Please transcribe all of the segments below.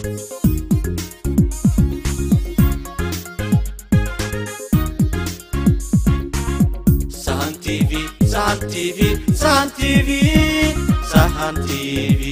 Sahan TV, Sahan TV, Sahan TV, Sahan TV.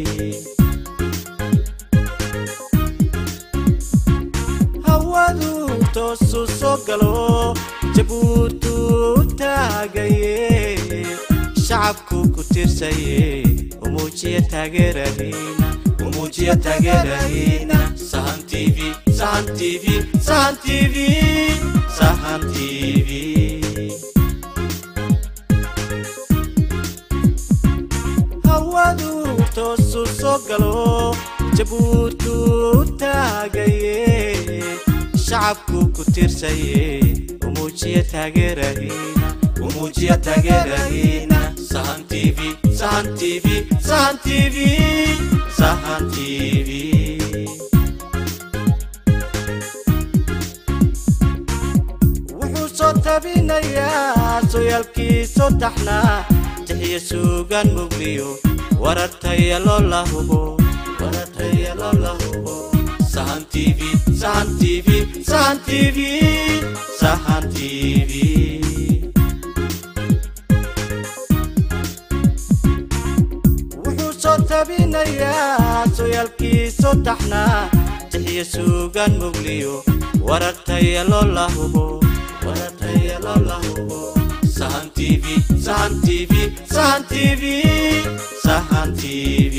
Hawadu toosu soo galo, jabuutu taagaye, shacabku ku tirsaye, umuujiya taageeradiina, umuujiya taageeradiina. Sahan TV, Sahan TV, Sahan TV, Sahan TV. hawadu toosu soo galo jabuutu taagaye shacabku ku tirsaye umuujiya taageeradiina umuujiya taageeradiina sahan tv sahan tv sahan tv sahan tv wuxuu soo tabinayaa sooyaalkiisoo taxnaa jixiyo suugaan mugliyo warartayalo la hubo warartayalo la hubo sahan tv sahan tv sahan tv sahan tv wuxuu soo tabinayaa sooyaalkiisoo taxnaa jixiyo suugaan mugliyo warartayalo la hubo warartayalo la hubo sahan tv sahan tv sahan tv sahan tv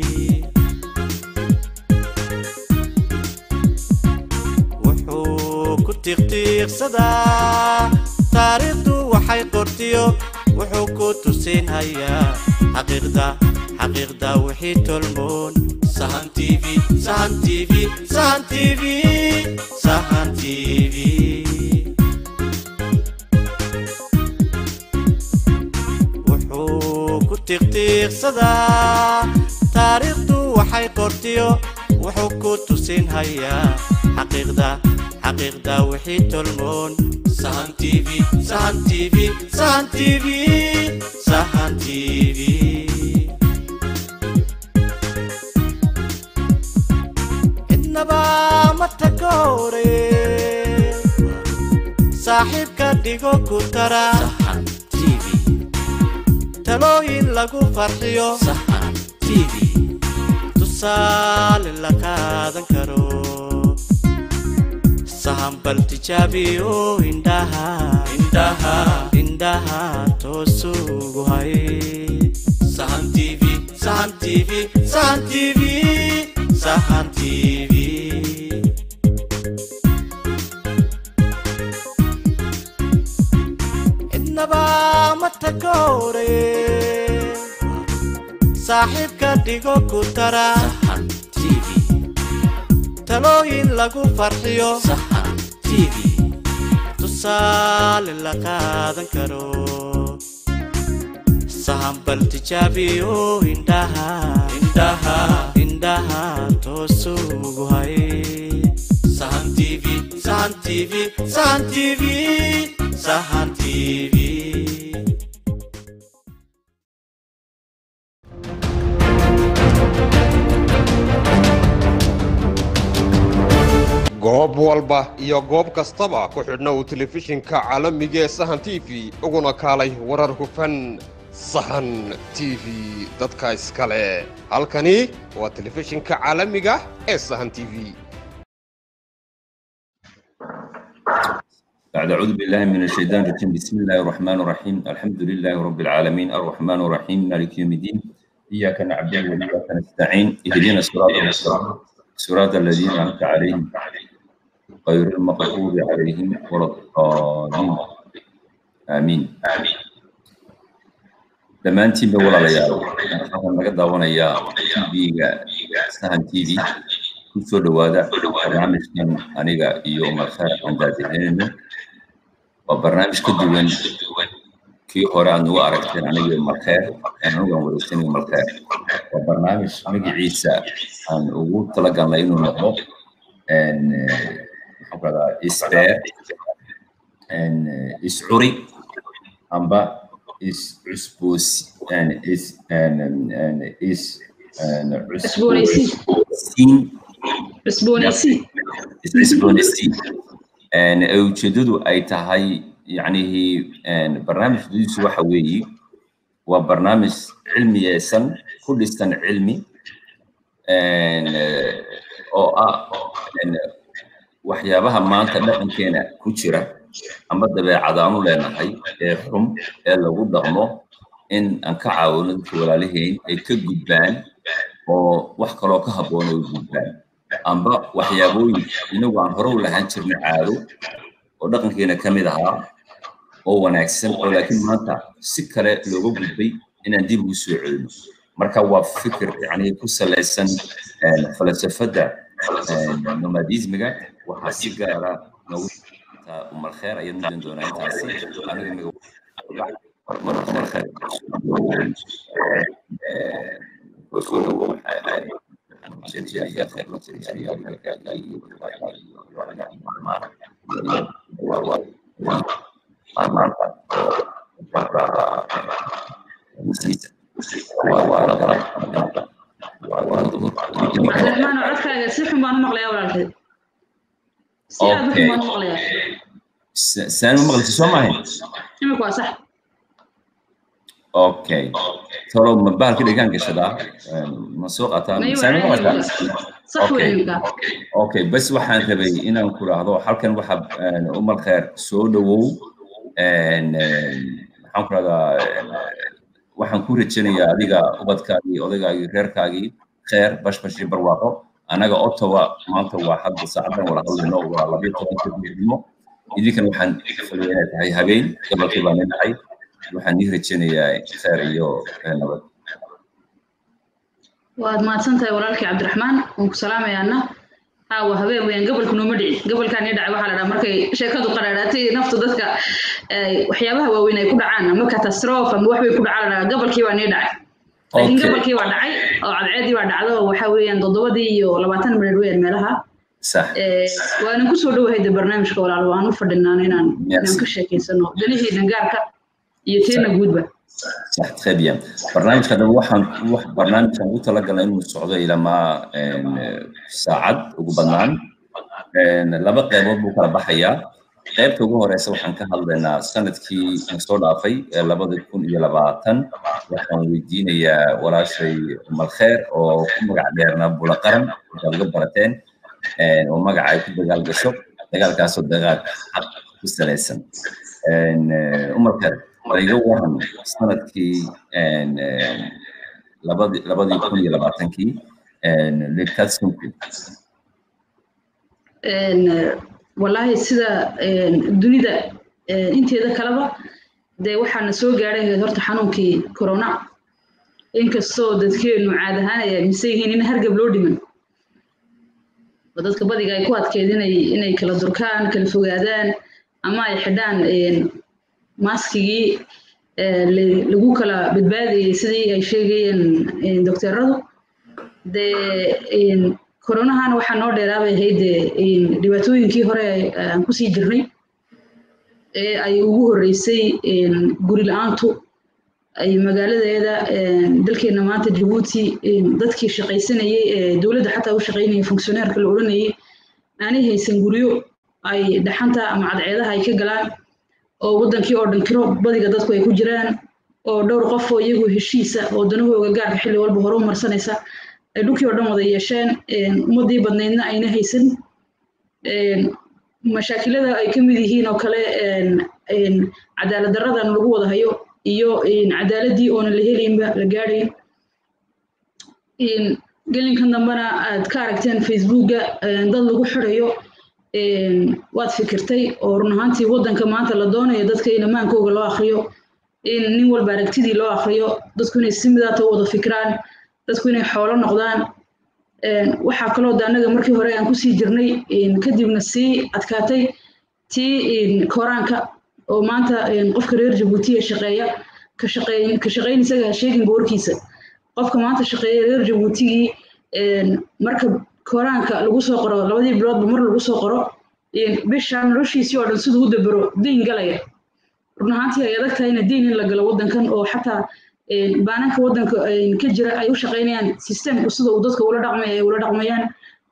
wuxuu ku tiiqtiiqsadaa taariikhdu waxay qortiyo wuxuu ku tusinhayaa xaqiiqda xaqiiqda wixii tolmoon sahan tv sahan tv sahan tv sahan tv wuxuu ku tiiqtiiqsadaa taariikhdu waxay qortiyo wuxuu ku tusinhayaa xaqiiqda xaqiiqda wixii tolmoon sahan tv sahan tv sahan tv sahan tv cidnaba ma takoore saaxiibka dhigo ku tara sahan tv talooyin lagu farxiyo sahan tv tusaale la qaadan karo sahan bal tijaabiyo indhaha indhaha indhaha toosugu hay sahan tv sahan tv sahan tv sahan tv cidnaba ma takoore saaxiibka dhigo ku tara sahan tv talooyin lagu farxiyo sahan tv tusaale la qaadan karo sahan bal tijaabiyo indhaha indhaha indhaha toosugu hay sahan tv sahan tv sahan tv sahan tv goob walba iyo goob kastaba ku xidhna uu telefishinka caalamiga ee sahan t v uguna kaalay warar hufan sahan t v dadka iskale halkani waa telefishinka caalamiga ee sahan t v بعد أعوذ بالله من الشيطان الرجيم بسم الله الرحمن الرحيم الحمد لله رب العالمين الرحمن الرحيم مالك يوم الدين إياك نعبد وإياك نستعين اهدنا الصراط المستقيم صراط الذين أنعمت عليهم غير المغضوب عليهم ولا الضالين آمين آمين dhammaantiinba walaalayaal waxaan naga daawanayaa tv-ga sahan t v ku soo dhowaada barnaamijkan aniga iyo markhaar aan daadihinayno waa barnaamij ka duwan kii hore aad nagu aragteen aniga iyo markheer anigu aan wareegsanayo markheer waa barnaamij magaciisa aan ugu talagalnay inuu noqdo maxaan ku rahdaa isbeer iscuri amba is cusboosi is is Cusboonaysiin. cusboonaysiin cusboonaysii iscusboonaysii ee ujeedadu ay tahay yacnihii barnaamijkiisu waxa weeye waa barnaamij cilmiyeysan ku dhisan cilmi oo ah waxyaabaha maanta dhaqankeena ku jira ama dabeecadaanu leenahay ee xum ee lagu dhaqmo in aan ka caawino dadka walaalihiin ay ka gudbaan oo wax kaloo ka habboon ay gudbaan amba waxyaabooyin inagu aan hore u lahaan jirnay caado oo dhaqankeena ka mid ahaa oo wanaagsan oo laakiin maanta si kale looga gudbay inaan dib ugu soo celino marka waa fikir yani ku salaysan falsafadda nomadismiga waxaa si gaara noogu umar kheer ayaan mudin doonaa intaasi aniga umar kheer cabdiraxmaan codkaaga si xun baan u maqlayaa walaalkeed si aad u xun baan u maqlayaa saan u maqlisi soo maahayn imika waa sax okay tolo ma bahalka dhigaan gashadaa ma soo qataa saan u maqlataa sax wey imika okay bas waxaan rabay inaan ku raahdo halkan waxa umar kheer soo dhowow maxaan ku rahdaa waxaan ku rajanayaa adiga ubadkaagii odaygaagii reerkaagii kheer bashbash iyo barwaaqo anaga ottawa maanta waa hadda saacadan wala hadlayno waa labiyo tobanka biirnimo idinkan waxaan filaya inay tahay habeen gobolkii baan lenahay waxaan ii rajanayaa kheer iyo nabad waad mahadsan tahay walaalkii cabdiraxmaan waan ku salaamayaana aawa habeen weyaan gobolka nooma dhici gobolkaan ii dhacay waxaa la dhaha markay sheekadu qadhaadhaatay naftu dadka waxyaabaha waaweyn ay ku dhacaan ama catastrophe ama wax bay ku dhacaa la dhaha gobolkii baa nii dhacay laakiin gobolkii waa dhacay oo cadceedii waa dhacdo oo waxa weeyaan toddobadii iyo labaatan minid weeyaan meelaha waanan kusoo dhowahayda barnaamijka walaal waan u fadhinaan inaan inaan ka sheekeysano danihiina gaarka iyo teena guudba صح très bien برنامج هذا waxaan wax barnaamijkan ugu talagalay inuu socdo ilaa saacad ugu badnaan laba qaybood buu kala baxayaa qaybta ugu horeysa waxaan ka hadlaynaa sanadkii soo dhaafay ee labada kun iyo labaatan waxaan weydiinayaa walaashay umar kheer oo ku magac dheernaa bula qaran waxaad uga barateen oo magaca ay ku dagaal gasho dagaalkaasoo dagaal xaq ku salaysan umar kheer iga waran sanadkii labadii labadii kun iyo labaatankii lekatsunku wallaahi sida dunida inteeda kaleba dee waxaana soo gaadhay horta xanuunkii corona inkastoo dadkeenu caad ahaan ay aaminsan yihiin in hargab loo dhiman oo dadka badiga ay ku adkeed inay inay kala durkaan kala fogaadaan ama ay xidhaan maaskigii lagu kala badbaadayay sidii ay sheegayeen doctoradu dee koronahana waxaa noo dheeraabay ahayd dhibaatooyinkii hore aan kusii jirnay ee ay ugu horreysay guri la-aantu ay magaaladeeda dalkeena maanta jabuuti dadkii shaqaysanayay ee dowladda xataa u shaqaynayay funkshoneerka la odhanayay aanay haysan guryo ay dhaxanta ama cadceedaha ay ka galaan oo waddankii oo dhan kiro badiga dadku ay ku jiraan oo dhowr qof oo iyagu heshiisa oo danahooga gaarka xilli walba hore u marsanaysa ay dhulkii oo dhan wada yeesheen ummaddii badnaydna ayna haysan mashaakilada ay ka mid yihiin oo kale cadaalad daradan lagu wada hayo iyo cadaaladdii oonan la helaynba la gaadhayn gelinkan dambena aad ka aragteen facebooka dad lagu xirayo waad fikirtay oo run ahaantii waddanka maanta la doonayo dadka in ammaankooga loo akriyo in nin walba aragtidii loo akriyo dadku inay si midaata u wada fikiraan dadku inay xoolo noqdaan waxaa kaloo de annaga markii hore aan kusii jirnay kadibna sii adkaatay tii koraanka oo maanta qofka reer jabuutiya shaqeeya ka shaqeyn ka shaqeyn isaga ha sheeginba warkiisa qofka maanta shaqeeya reer jabuutigii marka koraanka lagu soo qoro labadii biloodba mar lagu soo qoro bisha noloshiisii oo dhan siduu u dabero deyn galaya run ahaantii ay adag tahay ina deyn in la galo waddankan oo xataa baananka waddanka ka jira ay u shaqaynayaan sistemku sida uu dadka ula dhaqmaya ay ula dhaqmayaan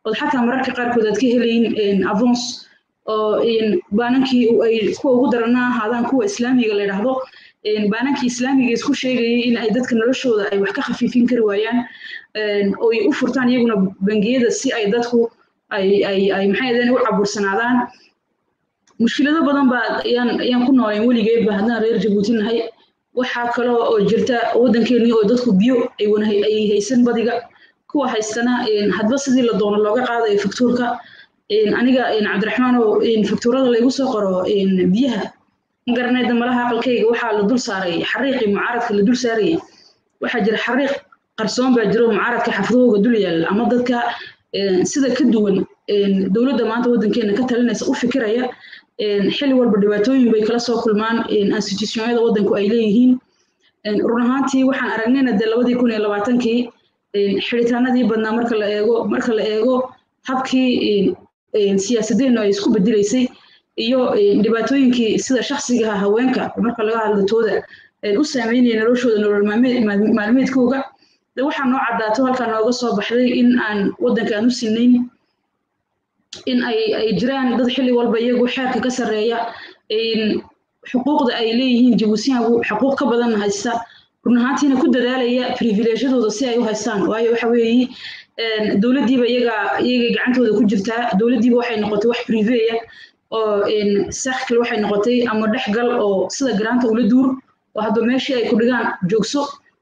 ood xataa mararka qaarkood aad ka helayin avons oo baanankii ay kuwa ugu darana ahaadaan kuwa islaamiga la yidhaahdo baanankii islaamiga isku sheegayay in ay dadka noloshooda ay wax ka khafiifin kari waayaan oo ay u furtaan iyaguna bangiyada si ay dadku ay ay ay maxay ahaydeen u cabursanaadaan mushkilado badan baa ayaan ayaan ku noolayn weligeedba haddaan reer jabuuti nahay waxaa kaloo oo jirta waddankeennii oo dadku biyo ay wana ay haysan badiga kuwa haystana hadba sidii la doono looga qaadayo faktuurka aniga cabdiraxmaan oo faktuurada laygu soo qoro biyaha magaranayda malaha aqalkayga waxaa la dul saaray xariiqii mucaaradka la dul saarayay waxaa jira xariiq qarsoon baa jiro mucaaradka xafdahooga dul yaalla ama dadka sida ka duwan dowladda maanta waddankeena ka talinaysa u fikiraya xili walba dhibaatooyin bay kala soo kulmaan institutionyada waddanku ay leeyihiin run ahaantii waxaan aragnayna dee labadii kun iyo labaatankii xidhitaanadii badnaa marka la eego marka la eego habkii siyaasadeennu ay isku bedelaysay iyo dhibaatooyinkii sida shaksigaha haweenka marka laga hadlo tooda u saameynaya noloshooda nolol maalmeedkooga de waxaa noo caddaato halkaa nooga soo baxday in aan waddanka aan u sinayn in ay ay jiraan dad xilli walba iyagu xeerka ka sarreeya xuquuqda ay leeyihiin jabuusiyaanku xuquuq ka badan haysta run ahaantiina ku dadaalaya privileeshadooda si ay u haystaan waayo waxa weeye dowladdiiba iyaga iyagay gacantooda ku jirtaa dowladdiiba waxay noqotay wax priveya oo saxkal waxay noqotay ama dhexgal oo sida garaanta ula duur oo hadba meeshii ay ku dhigaan joogso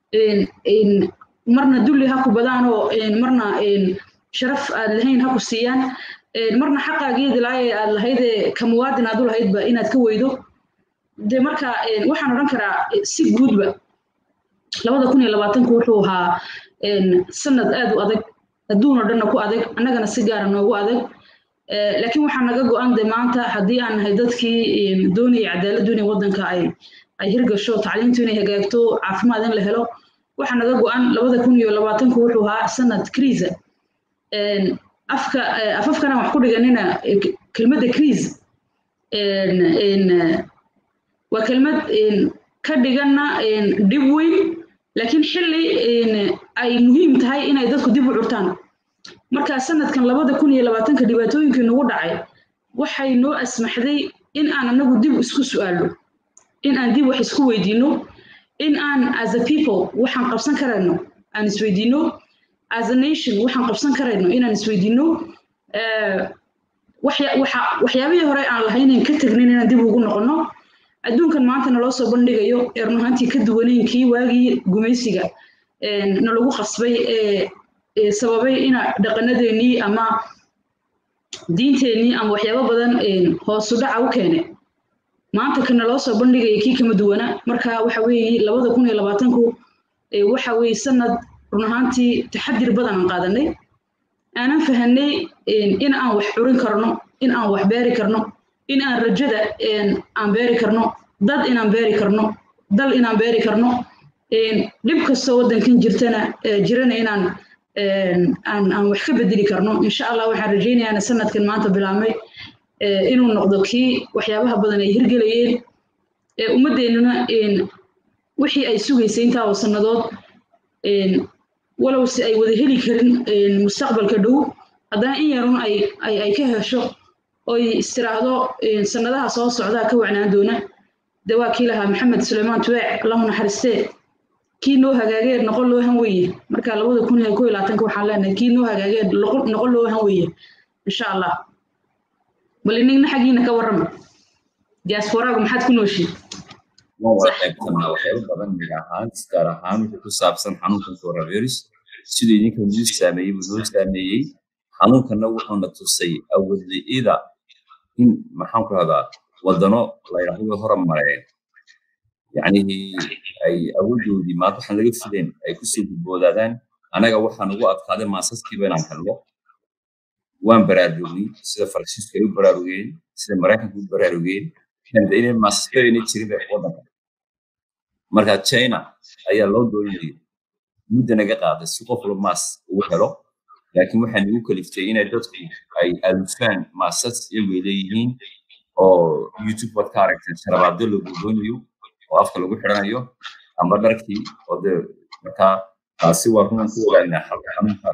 marna dulli ha ku badaanoo marna sharaf aad lahayn ha ku siiyaan marna xaqaageedi laayay aad lahaydee ka muwaadin aad u lahaydba inaad ka weydo de marka waxaan odhan karaa si guudba labada kun iyo labaatanku wuxuu ahaa sanad aad u adag adduunoo dhanna ku adag annagana si gaara noogu adag laakiin waxaa naga go-an de maanta haddii aan nahay dadkii doonaya cadaaladdu inay waddanka ay ay hirgasho tacliintu inay hagaagto caafimaad in la helo waxaa naga go-an labada kun iyo labaatanku wuxuu ahaa sanad kriisa afka afafkana wax ku dhiganina kelmadda kriis waa kelmad ka dhiganna dhib weyn laakiin xilli ay muhiim tahay inay dadku dib u curtaan marka sanadkan labada kun iyo labaatanka dhibaatooyinkii nagu dhacay waxay noo asmaxday in aan anagu dib isku su'aalno in aan dib wax isku weydiino in aan as a people waxaan qabsan karayno aan isweydiino as a nation waxaan qabsan karayno inaan isweydiino waxyaabihii hore aan lahaynan ka tegnin inaan dib ugu noqono adduunkan maanta naloo soo bandhigayo ee run ahaantii ka duwanayn kii waagii gumaysiga nalagu qasbay ee sababay ina dhaqanadeennii ama diinteennii ama waxyaabo badan hoosu dhaca u keene maanta ka naloo soo bandhigaya kii kama duwana marka waxa weeye labada kun iyo labaatanku waxa weeye sanad run ahaantii taxadir badan aan qaadanay aanan fahanay in aan wax curin karno in aan wax beeri karno in aan rajada aan beeri karno dad inaan beeri karno dal inaan beeri karno dhib kastoo waddankan jirtana jirana inaan aan aan wax ka bedeli karno insha allah waxaan rajaynayaana sanadkan maanta bilaabmay inuu noqdo kii waxyaabaha badan ay hirgelayeen ummaddeennuna wixii ay sugaysay intaa oo sannadood walow si ay wada heli karin mustaqbalka dhow haddana in yarun ay ay ay ka hesho oy istiraahdo sannadaha soo socdaa ka wacnaan doona de waa kii lahaa maxamed suleymaan tuweec allahu naxariistee kii noo hagaagee noqon loo han weye marka labada kun iyo ko iyo labaatanka waxaan leenahay kii noo hagaagee noqon loo han weye insha allah bal inigna xaggiina ka warrama diasporaagu maxaad ku nooshiin waan wada qaybsanaa waxyaabo badan mid ahaan gaar ahaan wixii ku saabsan xanuunkan coronavirus siduu idinka nuu saameeyey buu noo saameeyey xanuunkanna wuxuuna tusay awoodli'ida in maxaan ku rahdaa wadano layidhaahdo way horumareen yacnihii ay awooddoodii maanta waxaan laga fileen ay kusoo gudboodaadaan anaga waxaan ugu adkaaday maasaskiiba inaan helno waan baraarugnay sida faransiisku ay u baraarugeen sida maraykanku u baraarugeen kanda inay maasaskadayna jirin bay waddanka marka china ayaa loo doonayay mudda naga qaaday si qof walba maas ugu helo laakiin waxaa nagu kaliftay inay dadku ay alufaan maasas iyagoo leeyihiin oo youtube waad ka aragteen sharabaado lagu doonayo oo afka lagu xidhanayo amba dharkii oo dee markaa taasi waa runan ku ogaanaa xalka xanuunka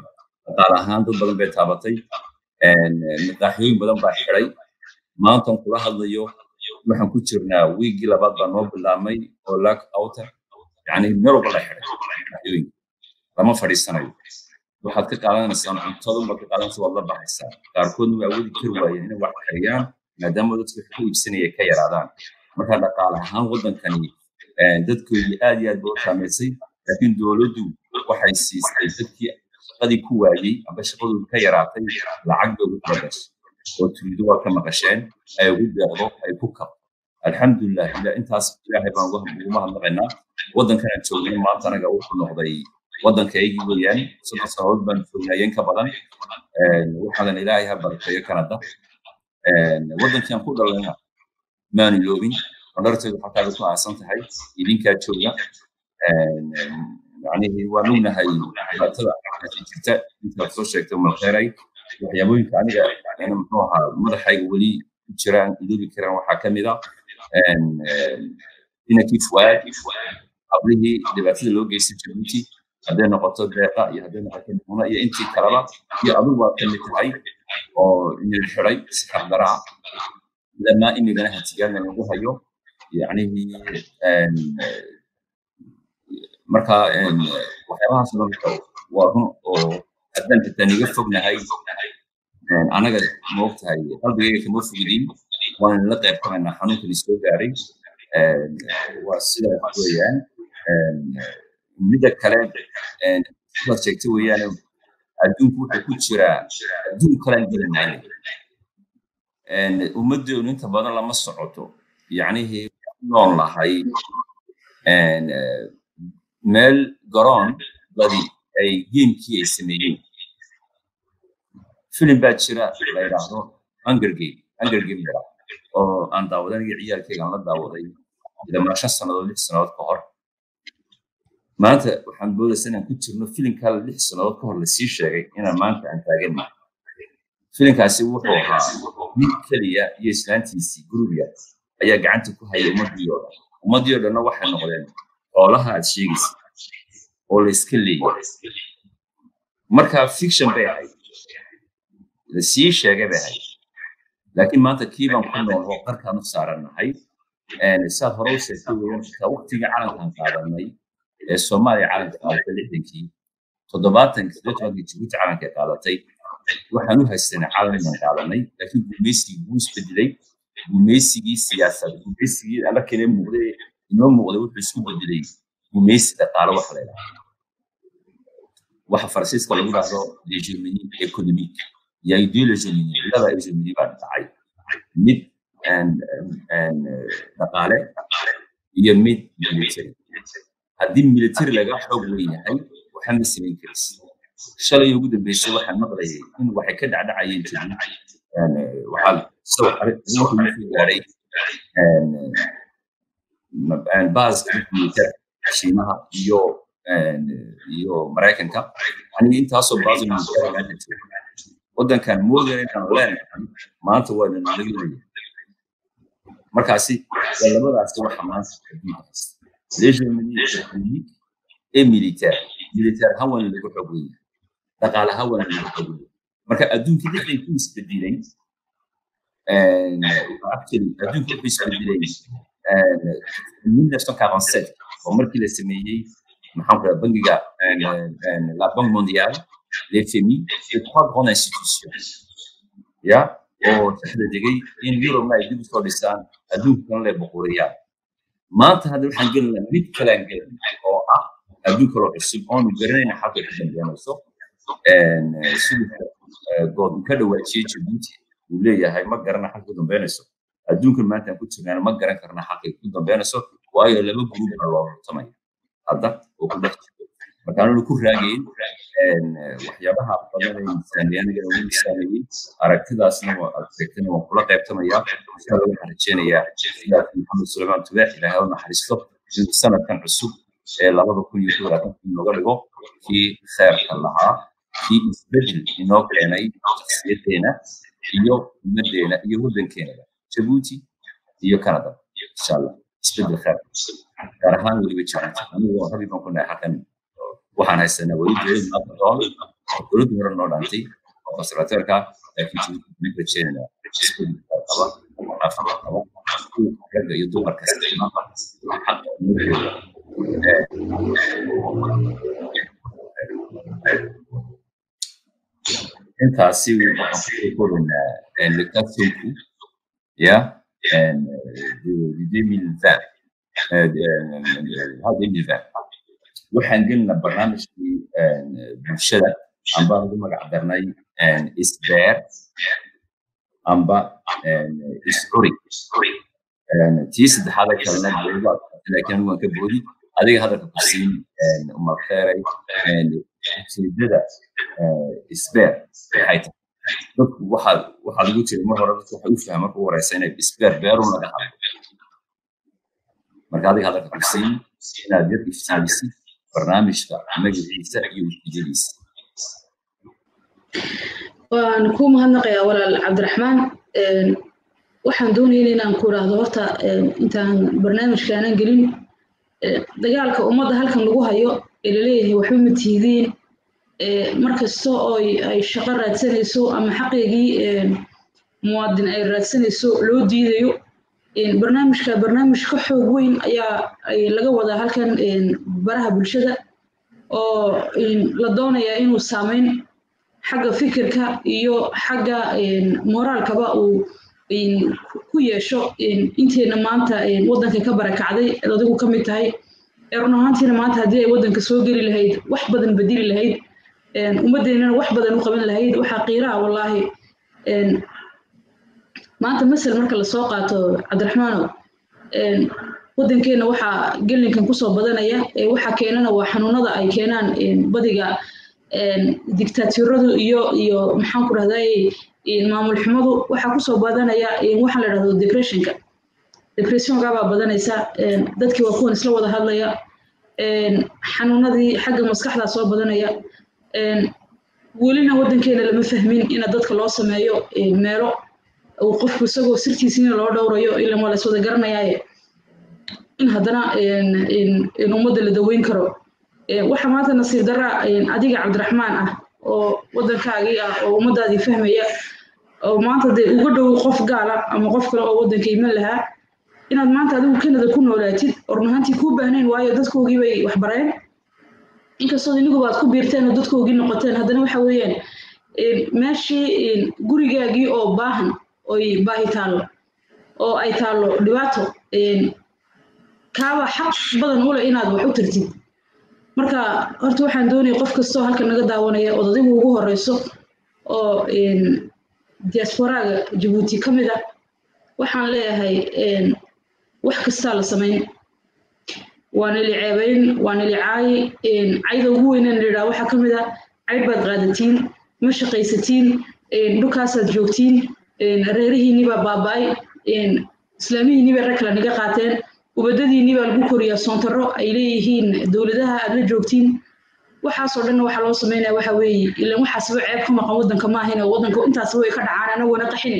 dhaqaale ahaan dad badan bay taabatay maqaaxiyooyin badan baa xiday maantan kula hadlayo waxaan ku jirnaa wiigii labaad baa noo bilaabmay oo lack outer yani meel walba la xiday maqaaxiyooyinka lama fadhiisanayo waxaad ka qaadanaysaan cuntada baad ka qaadanaysa waad la baxaysaa qaarkoodna waa awoodi kari waayeen inay wax kariyaan maadaama dadka wax ku iibsanaya ka yaraadaan marka dhaqaale ahaan waddankani dadkoodii aad iyo aad ba u saamaysay laakiin dowladdu waxay siistay dadkii shaqadii ku waayey amba shaqadoodu ka yaraatay lacag bay ugu talagashay oo turiido waa ka maqasheen ay ugu deeqdo ay ku kab alxamdulilah ila intaas ilaahay baan ugu mahadnaqaynaa waddankan aan joognay maanta anaga wuxuu noqday waddankaygii weeyaan soddon sanadood baan joognayeen ka badan waxaadan ilaahay ha barakeeyo kanada waddankii aan ku dhalayna maanu iloobin qandarteedu xataa ku aasan tahay idinkaa jooga يعني وانونا هاي dhibaatada jirta intaad soo sheegtay malkheeray waxyaabooyinka aniga yani muxuu ahaa madaxayga weli ku jiraan iloobi karaan waxaa ka mid a inankii fuaad qablihii dhibaatada loo geystay jabuuti hadday noqoto deeqa iyo hadday noqoto muna iyo intii kaleba iyo adigu waa ka mid tahay oo inil xiday si xaqdaraa lamaa imigana hatigaana lagu hayo yacnihii marka waxyaabahaas marka waa run oo haddaan xitaa niga fognahay anaga maogtahay qalbigayga kama fogidin waan la qayb qabaynaa xanuunkani soo gaaray waa sidaas weeyaan midda kale sidaad sheegtay weeyaan adduunku wuxuu ku jiraa adduun kalaan gelinay ummaddeenu inta badan lama socoto yacnihii nool lahay meel garoon badi ay geemkii ay sameeyeen filim baa jira la yidhaahdo hunger game hunger game yara oo aan daawaday aniga ciyaalkayga aan la daawaday ilaa shan sannadood lix sannadood ka hor maanta waxaan boodaysa inaan ku jirno filimkaa lix sannadood ka hor lasii sheegay inaan maanta aan taaganna filimkaasi wuxuu ahaa mid keliya iyo islaantiisii gurubiya ayaa gacanta ku hayay ummaddii oo dhan ummaddii oo dhanna waxay noqdeen xoolaha aad sheegaysa oo la iska leeyahay marka fiction bay ahayd lasii sheegay bay ahayd laakiin maanta kii baan ku nool oo qarkaan u saarannahay saad hore u sheegtay weeyaan waqtigii calankan qaadanay ee soomaaliya calanka qaadatay lixdankii toddobaatankii siddeetankii jibuuti calanka qaadatay waxaan u haysanay calan inaan qaadanay laakiin gumaysigii wuu isbedelay gumaysigii siyaasad gumaysigii alla kale muuqday inoo muuqday wuxuu isku bedelay gumaysi dhaqaale wax la yidhahdo waxa faransiiska lagu dhahdo hegemony economic iyo ideology laba hegemony baa dhacay mid dhaqaale iyo mid military haddii military laga xoog leeyahay waxa ma samayn karis shalay ugu dambeysay waxaan maqlayay in waxay ka dhacdhacayeen jabuuti waxaa gaaray baaska military shiinaha iyo iyo maraykanka yani intaasoo baaso military maanta jooga waddankan moodana inaan leenahay maanta waa nalaga leeyahay markaasi waa labadaasi waxa maanta adduunka haysta l'hegemonie économique et militaire militaire ahaan waana lagu xoog weyn dhaqaale ahaan waana lagu xoog weyn marka adduunka dhexdankii isbedelay actually adduunka wuxuu isbedelay 1947 oo markii la sameeyey maxaan ku dhaha bangiga la banque mondiale les FMI les trois grandes institutions ya oo saxda degay in yurubna ay dib usoo dhisaan adduunkana lay boqoriyaan maanta hadda waxaan gelinaa mid kalaan gelin oo ah adduun kaloo cusub oonu garanayna xalkay ku dambeynayso siduu good ka dhawaajiyey jabuuti uu leeyahay ma garana xalka ku dambeynayso adduunkan maanta aan ku jirnaana ma garan karna xalkay ku dambeynayso waayo laba gruub baa loo rurtamaya hadda oo ku dhex jiro marka ananu ku raagayn waxyaabaha badan ee misaaniyaniga ugu misaaneeyey aragtidaasna aad sheegtana waan kula qaybtamayaa insha alla waxaan rajeynayaa sidaas maxamed suleymaan tubaax ilaahay u naxariisto inuu sanadkan cusub ee labada kun iyo labaatanka inooga dhigo kii kheerka lahaa kii isbedel inoo keenay shakhsiyadeena iyo ummadeena iyo waddankeenaba jabuuti iyo canada insha allah isbedel kheer gaar ahaan weliba jabuuti anigu rabi baan ku nahay xakan waxaan haysanaa weli jeerin maaqadoon dowladdu hore noo dhaantay oo konservateerka laakiin ninka rajeenayna qaba naafada qaba ragga iyo dumarka xaqa ummadooda intaasi waxaan ku korinaa lectationku ya de 2020 waxaan gelina barnaamijkii bulshada amba lagu magac darnay isbeer amba iscuri tii saddexaada kalena laakiin waan ka boodi adiga hadalka ku siin umarkeeray ujeedada isbeer waxay tahay dadku waxaa waxaa lagu jira mar hore dadku waxay u fahmaan marka u horeysa inay isbeer beerun laga hadlo marka adiga hadalka ku siin inaad yar iftiimisid barnaamijka magaciisa iyo ujeedadiisa waan ku mahadnaqayaa walaal cabdiraxmaan waxaan doonayna inaan ku idhaahdo horta intaan barnaamijkaanan gelin dagaalka ummadda halkan lagu hayo ee laleeyahay waxba ma tihidiin markasta oo ay shaqo raadsanayso ama xaqeygii muwaadin ay raadsanayso loo diidayo barnaamijka barnaamij ka xoog weyn ayaa laga wadaa halkan baraha bulshada oo la doonayaa inuu saameyn xagga fikirka iyo xagga moraalkaba uu ku yeesho inteena maanta waddanka ka barakacday eed adigu ka mid tahay run ahaantiina maanta haddii ay waddanka soo geli lahayd wax badan bedeli lahayd ummaddeennana wax badan u qaban lahayd waxaa qiiraha wallaahi maanta masel marka lasoo qaato cabdiraxmaanow waddankeenna waxaa gelinkan kusoo badanaya waxa keenana waa xanuunada ay keenaan badiga dictatoradu iyo iyo maxaan ku dhahday maamul xumadu waxaa kusoo badanaya waxaa la dhahdo depressionka depressionka baa badanaysa dadkii waa kuwan isla wada hadlaya xanuunadii xagga maskaxdaa soo badanaya welina waddankeena lama fahmin ina dadka loo sameeyo meelo uu qofku isagoo sirtiisiina loo dhowrayo ilan waa la iswada garanayaaye in haddana in ummadda la daweyn karo waxa maanta nasiib darra adiga cabdiraxmaan ah oo waddankaagii ah oo ummaddaadii fahmaya oo maanta dee uga dhow qof gaala ama qof kale oo waddanka iman lahaa inaad maanta adigu kanada ku noolaatid oo run ahaantii kuu baahnayn waayo dadkoogii bay wax bareen inkastoo iniguba aad ku biirteen oo dadkoogii noqoteen haddana waxa weeyaan meeshii gurigaagii oo baahan oy baahi taallo oo ay taallo dhibaato kaaba xaq badan u leh inaad wax u tartid marka horta waxaan doonaya qof kastoo halkan naga daawanaya ood adigu ugu horeyso oo diasporaaga jabuuti ka mid ah waxaan leeyahay wax kastaa la samayn waa nili ceebayn waa nili caayi cayda ugu weynan lidhaa waxaa ka mid ah cayd baad qaadatiin ma shaqaysatiin dhulkaasaad joogtiin reerihiinii baa baaba'ay islaamihiinii bay rag kale naga qaateen ubadadiinii baa lagu koriyaa soontaro ay leeyihiin dowladaha aad la joogtiin waxaasoo dhanna waxaa loo sameynaya waxa weeye ilan waxaasba ceeb ka maqan waddanka ma ahayn oo waddanka intaasba way ka dhacaan anaguna qaxine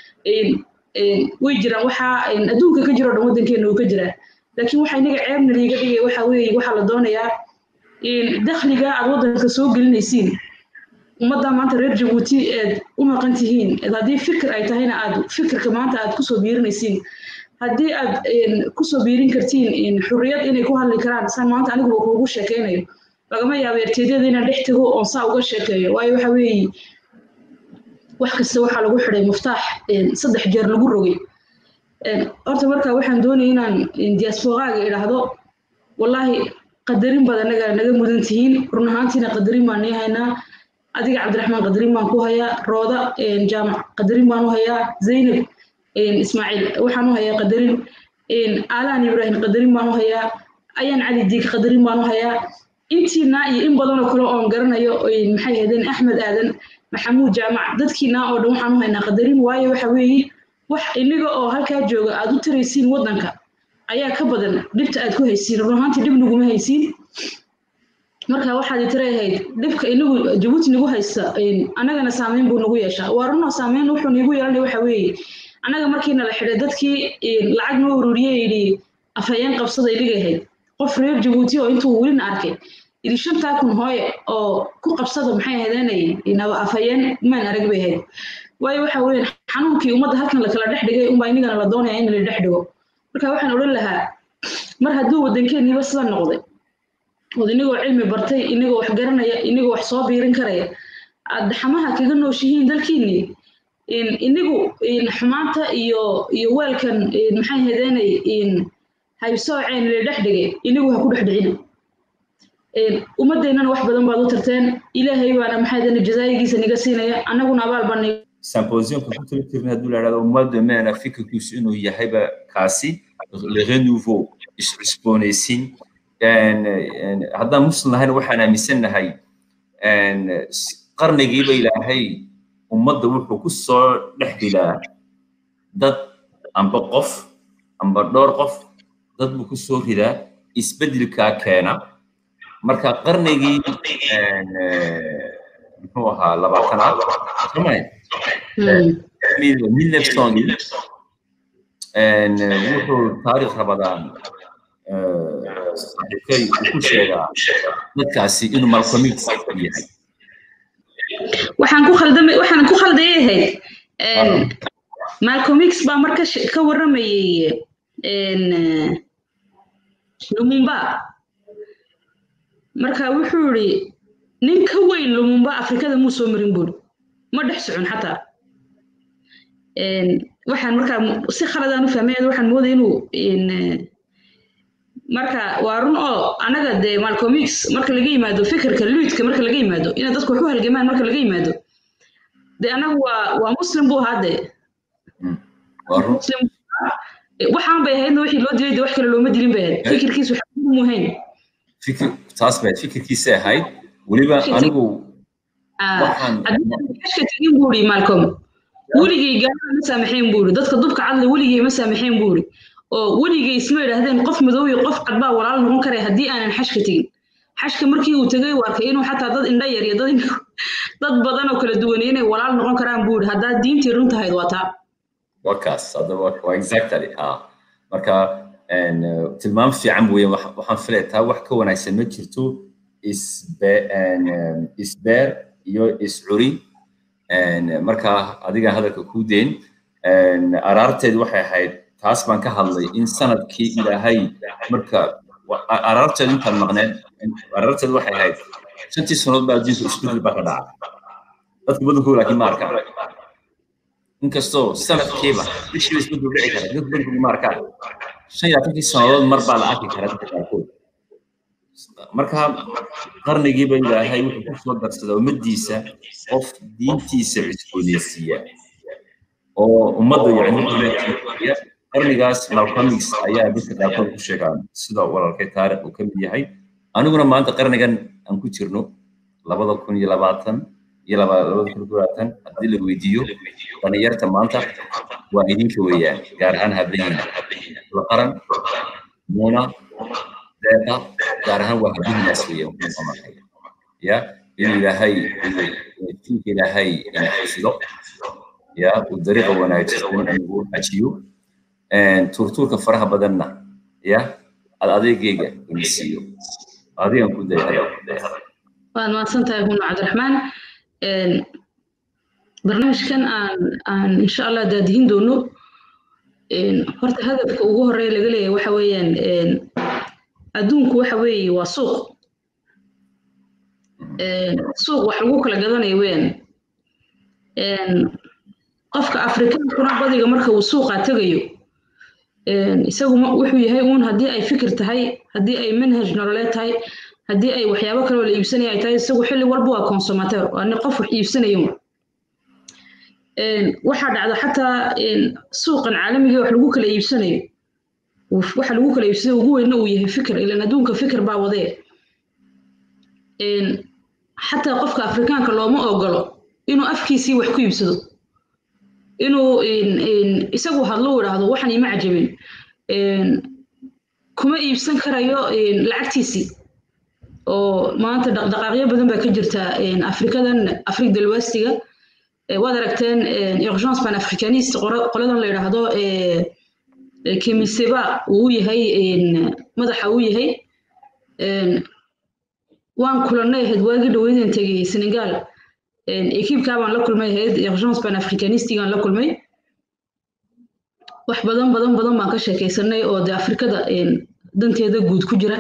way jiraan waxaa adduunka ka jiro dhan waddankeena uu ka jiraa laakiin waxa inaga ceebna liiga dhigaya waxa weeye waxaa la doonayaa dakhliga aad waddanka soo gelinaysiin ummadda maanta reer jabuuti eed u maqan tihiin eed haddii fikir ay tahayna aad fikirka maanta aad kusoo biirinaysiin haddii aad kusoo biirin kartiin xurriyad inay ku hadli karaan saan maanta aniguba kuugu sheekaynayo lagama yaabo erteedyada inaan dhex tago oon saa uga sheekeeyo waayo waxa weeye wax kasta waxaa lagu xidhay muftaax saddex jeer lagu rogay horta marka waxaan doonaya inaan diasporaaga idhaahdo wallaahi qadarin baad anaga naga mudan tihiin run ahaantiina qadarin baan nii haynaa adiga cabdiraxmaan qadarin baan ku hayaa rooda jaamac qadarin baan u hayaa zaynab ismaaciil waxaan u hayaa qadarin aalaan ibraahim qadarin baan u hayaa ayaan cali diig qadarin baan u hayaa intiina iyo in badanoo kale oon garanayo maxay ahaydeen axmed aadan maxamuud jaamac dadkiina oo dhan waxaan u haynaa qadarin waayo waxa weeye wax iniga oo halkaa jooga aad u taraysiin waddanka ayaa ka badan dhibta aad ku haysiin run ahaantii dhib naguma haysiin marka waxaad tira ahayd dhibka inagu jabuuti nagu haysta annagana saameyn buu nagu yeeshaa waa runoo saameyn wuxuu niigu yeelanaya waxa weeye annaga markiina la xidhay dadkii lacag noo ururiye yidhi afhayeen qabsaday dhigahayd qof reer jabuuti oo intuu welina arkay idi shantaa kun hooye oo ku qabsada maxay ahaydeenay inaba afhayeen maan arag bay ahayd waayo waxa weeyaan xanuunkii ummadda halkan lakala dhex dhigay unbaa inigana la doonaya in la dhex dhigo marka waxaan odhan lahaa mar hadduu waddankeeniiba sida noqday ood inagoo cilmi bartay inagoo wax garanaya inagoo wax soo biirin karaya aad xamaha kaga nooshihiin dalkiinii inigu xumaanta iyo iyo weelkan maxay ahaydeenay haybsooceen la dhex dhigay inigu ha ku dhex dhicina ummaddeennana wax badan baad u tarteen ilaahay baana maxay ahaydeen jazaayigiisa niga siinaya annaguna abaal baan symposiumka ku tala jirna hadduu la idhahdo ummadda meena fikirkiisu inuu yahayba kaasi le renouveau iscusboonaysiin haddaan muslim nahayna waxaan aaminsannahay qarnigiiba ilaahay ummadda wuxuu ku soo dhex dilaa dad amba qof amba dhowr qof dad buu ku soo ridaa isbeddelkaa keena marka qarnigii muxuu ahaa labaatanaad somay mille neuf wuxuu taariikh rabadaan saaxiibkay uu ku sheegaa dadkaasi inuu malcolm x yahay waxaan ku khaldamay waxaan ku khaldayahay malcolm x baa marka ka warramayay lumumba marka wuxuu yidhi nin ka weyn lumumba afrikada muu soo marin buuri ma dhex socon xataa waxaan markaa si khaladaan u fahmay waxaan moodaya inuu marka waa run oo anaga dee malcolm x marka laga yimaado fikirka luidka marka laga yimaado inay dadku wax u halgamaan marka laga yimaado dee anagu waa waa muslim buu ahaa dee waxaan bay ahaydna wixii loo dilay dee wax kale looma dilin bay ahayd fikirkiisu waxmu ahayn fikir taas bay fikirkiisa ahayd weliba anigu xashka tegin buu iri malcolm weligay gaalada ma saamaxeen buu iri dadka dubka cadle weligay ma saamaxeen buu iri oo weligay isma idhaahdeen qof madow iyo qof cad baa walaal noqon karaya haddii aanan xashka tegin xashka markii uu tegay u arkay inuu xataa dad indha yar iyo dad dad badan oo kala duwan inay walaal noqon karaan buu iri haddaa diintii run tahayd waa taa waa kaas hadda waa exactly ha marka tilmaam fiican weeye waxaan filaya taa wax ka wanaagsan ma jirto isbeer iyo iscuri marka adiga hadalka kuu deyn araarteedu waxay ahayd taas baan ka hadlay in sanadkii ilaahay marka araarteedu intaan maqneen araarteedu waxay ahayd shantii sanood baa adduunka isbedel baa ka dhaca dadka badankooda laakiin ma arkaan inkastoo sanadkiiba bishiiba isbedel dhici kara dadka badankooda ma arkaan shan iyo labaatankii sannadood mar baa la arki karaa dadka qaarkood marka qarnigiiba ilaahay wuxuu ku soo darsada ummaddiisa qof diintiisa cusboonaysiiya oo ummadda yani qarnigaas malcolmix ayaa dadka qaarkood ku sheegaan sida walaalkay taarikh uu ka mid yahay aniguna maanta qarnigan aan ku jirno labada kun iyo labaatan iyo labada kun iyo labaatan haddii la weydiiyo dhalinyarta maanta waa idinka weeyaan gaar ahaan habeenina la qaran muuna deeqa gaar ahaan waa habeeninaas weeyaan ya in ilaahay diinka ilaahay ina xafido ya uu dariiqa wanaagsan inuu ajiyo turtuurka faraha badanna ya ad adeegayga ina siiyo adigan ku day waad mahadsan tahay huna cabdiraxmaan barnaamijkan aan aan insha allah daadihin doono horta hadafka ugu horeeya laga leeyahay waxa weeyaan adduunku waxa weeye waa suuq suuq wax lagu kala gadanayo weeyaan qofka afrikaankuna badiga marka uu suuqa tegayo isagu wuxuu yahay uun haddii ay fikir tahay haddii ay manhaj nololeed tahay haddii ay waxyaabo kaloo la iibsanaya ay tahay isagu xilli walba waa consumateur waa nin qof wax iibsanayo waxaa dhacda xataa suuqan caalamiga wax lagu kala iibsanayo waxa lagu kala iibsanayo ugu weynna uu yahay fikir ilan adduunka fikir baa wadee xataa qofka afrikaanka looma ogolo inuu afkiisii wax ku iibsado inuu isagu hadlo idhaahdo waxan ima cajabin kuma iibsan karayo lacagtiisii oo maanta dhaqdhaqaaqyo badan baa ka jirta afrikadan afrig dalwastiga waad aragteen urgence pan africaniste qoladan la yidhaahdo kemiseba uu yahay madaxa uu yahay waan kulannay ahayd waagii dhaweydan tegay senegal ekiibkaa baan la kulmay ahayd urgence pan africanistigaan la kulmay wax badan badan badan baan ka sheekaysanay oo de afrikada danteeda guud ku jira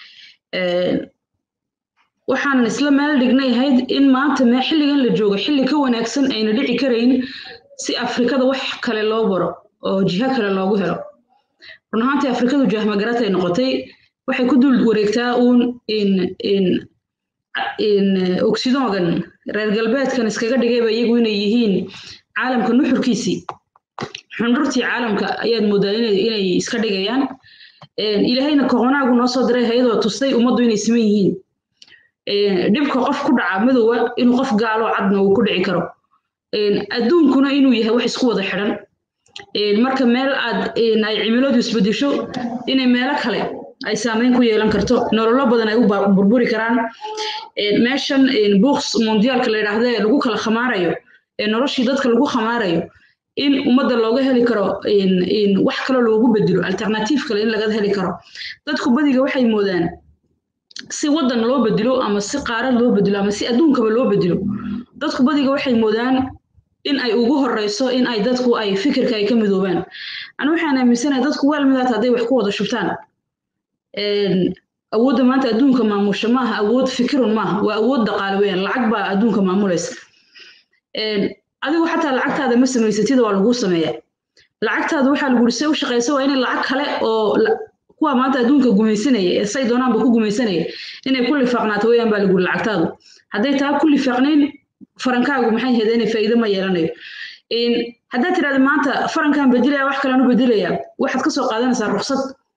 waxaan isla meel dhignay ahayd in maanta mee xilligan la joogo xilli ka wanaagsan ayna dhici karayn si afrikada wax kale loo baro oo jiho kale loogu helo run ahaantii afrikadu jahmagaratay noqotay waxay ku dul wareegtaa uun in in in oksidogan reer galbeedkan iskaga dhigayba iyagu inay yihiin caalamka nuxurkiisii xundhurtii caalamka ayaad moodaa inay iska dhigayaan ilaahayna koronaagu noo soo diray hayadoo tustay ummaddu inay siman yihiin dhibka qof ku dhaca madowga inuu qof gaalo cadna uu ku dhici karo adduunkuna inuu yahay wax isku wada xidhan marka meel aad ay cimiladu isbedesho inay meelo kale ay saameyn ku yeelan karto nololo badan ay u burburi karaan meeshan buuks mondiyaalka la yidhaahda ee lagu kala khamaarayo ee noloshii dadka lagu khamaarayo in ummadda looga heli karo wax kale loogu bedelo alternative kale in laga heli karo dadku badiga waxay moodaan si waddan loo bedelo ama si qaarad loo bedelo ama si adduunkaba loo bedelo dadku badiga waxay moodaan in ay ugu horeyso in ay dadku ay fikirka ay ka midoobaan anu waxaan aaminsanahay dadku waalmidaad hadday wax ku wada shubtaan awoodda maanta adduunka maamusha maaha awood fikirun maaha waa awood dhaqaale weyaan lacag baa adduunka maamulaysa adigu xataa lacagtaada ma samaysatida waa laguu sameeyaa lacagtaada waxaa lagu se u shaqaysa waa inay lacag kale oo kuwa maanta adduunka gumaysanaya ee say doonaanba ku gumaysanaya inay ku lifaaqnaato weyaan baa laguri lacagtaadu hadday taa ku lifaaqnayn farankaagu maxay heeda inay faa'iido ma yeelanayo haddaad tidhahda maanta farankan bedelaya wax kalean u bedelaya waxaad ka soo qaadanaysaa ruksad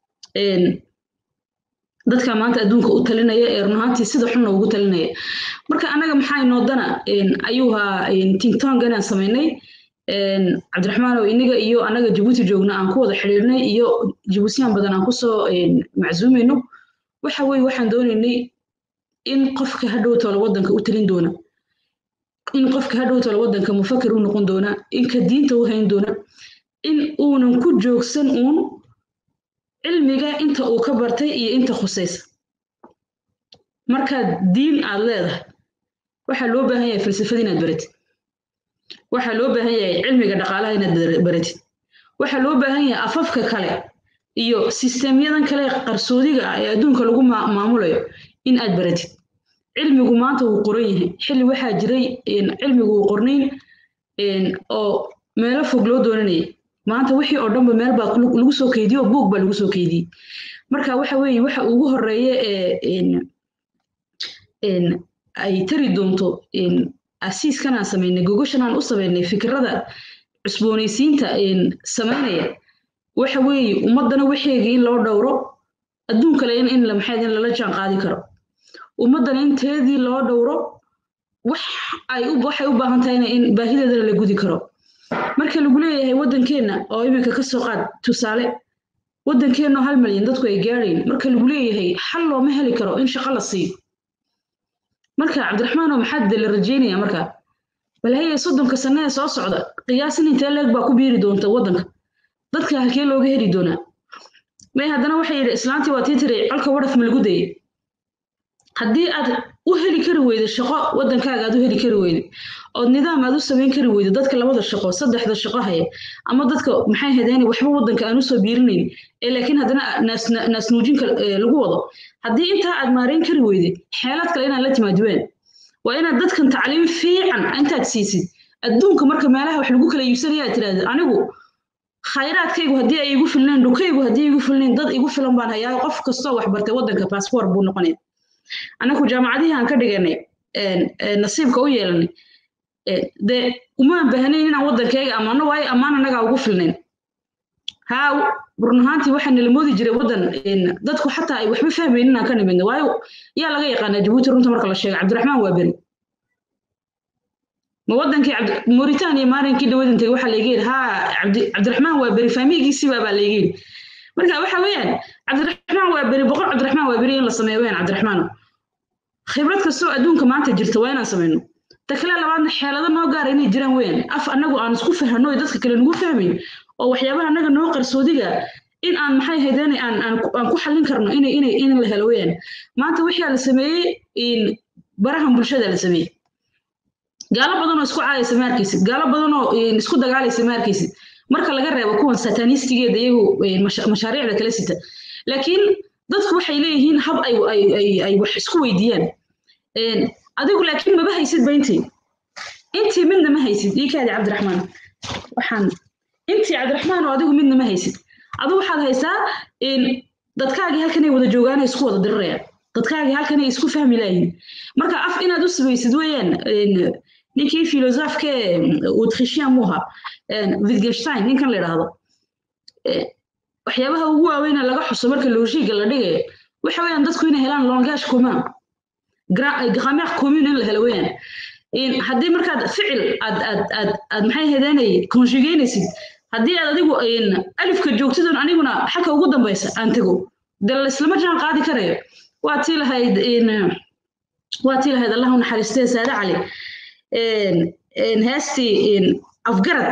dadka maanta adduunka u talinaya ee run ahaantii sida xunna ugu talinaya marka annaga maxaa inoodana ayuu ahaa tingtongan aan samaynay cabdiraxmaan oo inaga iyo annaga jabuuti joogna aan ku wada xidhiirnay iyo jabuutiyaan badan aan kusoo macsuumayno waxa weye waxaan doonaynay in qofka hadhow toola waddanka u talin doona in qofka hadhow toola waddanka mufakir u noqon doona in ka diinta u hayn doona in uunan ku joogsan uun cilmiga inta uu ka bartay iyo inta khusaysa markaad diin aad leedahay waxaa loo baahan yahay falsafada inaad baratid waxaa loo baahan yahay cilmiga dhaqaalaha inaad baratid waxaa loo baahan yahay afafka kale iyo sisteemyadan kale qarsoodiga ah ee adduunka lagu maamulayo in aad baratid cilmigu maanta wuu qoran yahay xilli waxaa jiray cilmigu uu qornayn oo meelo fog loo doonanayay maanta wixii oo dhanba meel baa lagu soo keydiyey oo buug baa lagu soo keydiyey marka waxa weeye waxa ugu horeeya ee ay tari doonto asiiskan aan samaynay gogoshan aan u samaynay fikirada cusboonaysiinta samaynaya waxa weeye ummaddana waxeegii in loo dhowro adduun kale in in maxayd in lala jaan qaadi karo ummaddana inteedii loo dhowro wax ay waxay u baahan tahayna in baahideedana la gudi karo marka lagu leeyahay waddankeenna oo iminka ka soo qaad tusaale waddankeenna hal malyan dadku ay gaadhayn marka lagu leeyahay xal looma heli karo in shaqo la siiyo marka cabdiraxmaanoo maxaad de la rajeynaya marka balhaya soddonka sanne ee soo socda qiyaasin intee leeg baa ku biiri doonta waddanka dadka halkee looga heli doonaa may haddana waxay yidhi islaantii waa tii tiri colka wadhaf ma lagu dayay haddii aad u heli kari weydo shaqo waddankaaga aad u heli kari weydo ood nidaam aad u samayn kari weydo dadka labada shaqo saddexda shaqo haya ama dadka maxay hadeeni waxba waddanka aan usoo biirinayn ee laakiin haddana naasnuujinka lagu wado haddii intaa aad maarayn kari weyde xeelad kale inaad la timaadween waa inaad dadkan tacliim fiican intaad siisid adduunka marka meelaha wax lagu kala iibsanaya aad tidhahda anigu khayraadkaygu haddii ay igu filnayn dhukaygu haddii igu filnayn dad igu filan baan hayaa qof kastoo wax bartay waddanka baasboor buu noqonaya anaku jaamacadihii aan ka dhiganay nasiibka u yeelanay dee umaan baahnayn inaan waddankayga ammaano waayo ammaan annagaa ugu filnayn haa run ahaantii waxaa nala moodi jiray waddan dadku xataa ay waxba fahmayn inaan ka nimidna waayo yaa laga yaqaanaa jabuuti runta marka la sheega cabdiraxmaan waa beri ma waddankii mauritania maalinkii dhawadan tegay waxaa layga yidhi haa cabdiraxmaan waa beri faamigiisiibaa baa layga yidhi marka waxa weeyaan cabdiraxmaan waa beri boqol cabdiraxmaan waa beri in la sameeyo weyaan cabdiraxmaan khibrad kastoo adduunka maanta jirta waa inaan samayno ta kale labaadna xeelado noo gaara inay jiraan weyaan af annagu aan isku fahano dadka kale nagu fahmayn oo waxyaabaha annaga noo qarsoodiga in aan maxay haydeen aan aan aan ku xallin karno inay inay in la helo weeyaan maanta wixii la sameeyey in barahan bulshada la sameeyey gaalo badan oo isku caayaysa ma arkaysid gaalo badan oo isku dagaalaysa ma arkaysid marka laga reebo kuwan satanistigeeda iyagu mashaariicda kala sita laakiin dadku waxay leeyihiin hab ay ay ay wax isku weydiiyaan adigu laakiin maba haysid ba intii intii midna ma haysid ii kaadi cabdiraxmaan waxaan intii cabdiraxmaan oo adigu midna ma haysid adigu waxaad haysaa dadkaagii halkanay wada joogaan isku wada dirirayaan dadkaagii halkanay isku fahmi laayihin marka af inaad u samaysid weeyaan ninkii filosofke autrichien muuha wittgenstein ninkan la idhaahdo waxyaabaha ugu waaweyna laga xuso marka logiga la dhigayo waxa weeyaan dadku inay helaan langage commun grammaire commune in la helo weeyaan haddii markaad ficil aad aad aad aad maxay hedeenay conjugaynaysid haddii aad adigu alifka joogtidon aniguna xalka ugu dambaysa aan tego de laislama jaan qaadi karayo waa tii lahayd waa tii lahayd allah u naxariistee saade cali heestii afgarad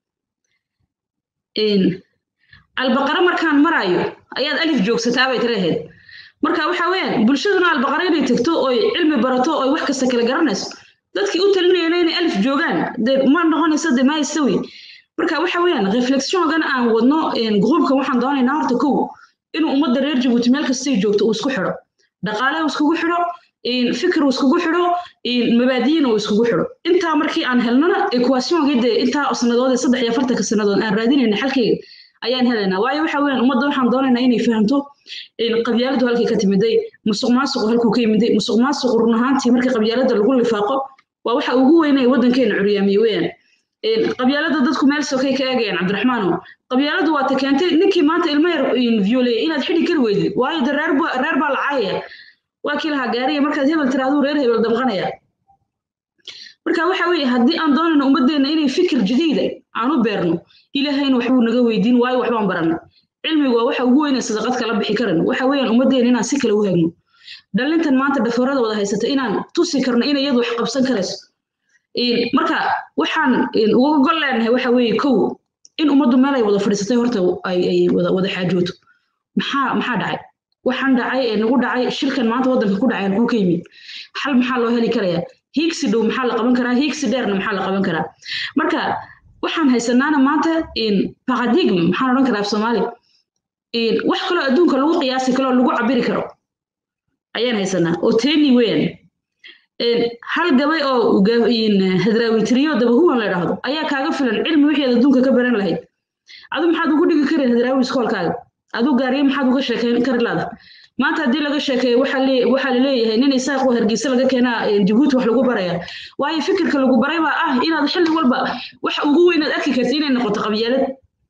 albaqara markaan marayo ayaad alif joogsataa bay tirahayd marka waxa weeyaan bulshaduna albaqara inay tagto oy cilmi barato oy wax kasta kala garanayso dadkii u talinayana inay alif joogaan de ma noqonaysa de maayistawi marka waxa weeyaan reflexiongan aan wadno gruubkan waxaan doonaynaa horta kow inuu ummadda reer jabuuti meel kastay joogto uu isku xidho dhaqaale uu iskugu xidho fikir uu iskugu xidho mabaadiyin uu iskugu xidho intaa markii aan helnona equationkii dee intaa sanadood ee saddex iyo afartanka sanadood aan raadinayna xalkeyga ayaan helaynaa waayo waxa weeyaan ummadda waxaan doonaynaa inay fahamto qabyaaladu halkay ka timiday musuq maasuqu halkuu ka yimiday musuq maasuqu run ahaantii marka qabyaalada lagu lifaaqo waa waxa ugu weynaya waddankeena curyaamiye weeyaan qabyaalada dadku meel sokay ka eegayaan cabdiraxmaano qabyaaladu waa ta keentay ninkii maanta ilmo yar violeye inaad xidhi kari weydid waayo de reer reer baa la caayaya waa kii lahaa gaariya markaad hebel tiraaduu reer hebel damqanaya marka waxa weeye haddii aan doonayno ummaddeena inay fikir jadiida aan u beerno ilaahayna waxbuu naga weydiin waayo waxbaan baranay cilmigu waa waxa ugu weyna sadaqad kala bixi karan waxa weeyaan ummaddeena inaan si kale u hagno dhalintan maanta dhafoorada wada haysata inaan tusi karno inay iyadu wax qabsan karayso marka waxaan uga gol leenahay waxa weeye kow in ummaddu meel ay wada fadhiisatay horta ay wada xaajooto maxaa maxaa dhacay waxaan dhacay ee nagu dhacay shirkan maanta waddanka ku dhacay halkuu ka yimid xal maxaa loo heli karayaa hiigsi dhow maxaa la qaban karaa hiigsi dheerna maxaa la qaban karaa marka waxaan haysanaana maanta paradigm maxaan odhan karaa af soomaali wax kaloo adduunka lagu qiyaasi kaloo lagu cabiri karo ayaan haysanaa oo teeni weeyaan hal gabay oo hadraawitiriyo dabahuwan la idhaahdo ayaa kaaga filan cilmi wixii aad adduunka ka baran lahayd adu maxaad ugu dhigi karin hadraawi iskoolkaaga aduu gaariye maxaad uga sheekeyn kari laada maanta haddii laga sheekeeyo waxaa laleeyahay nin isaaqo hargeysa laga keenaa jabuuti wax lagu baraya waayo fikirka lagu baray baa ah inaad xilli walba wax ugu weynaad arki karti inay noqoto qabyaalad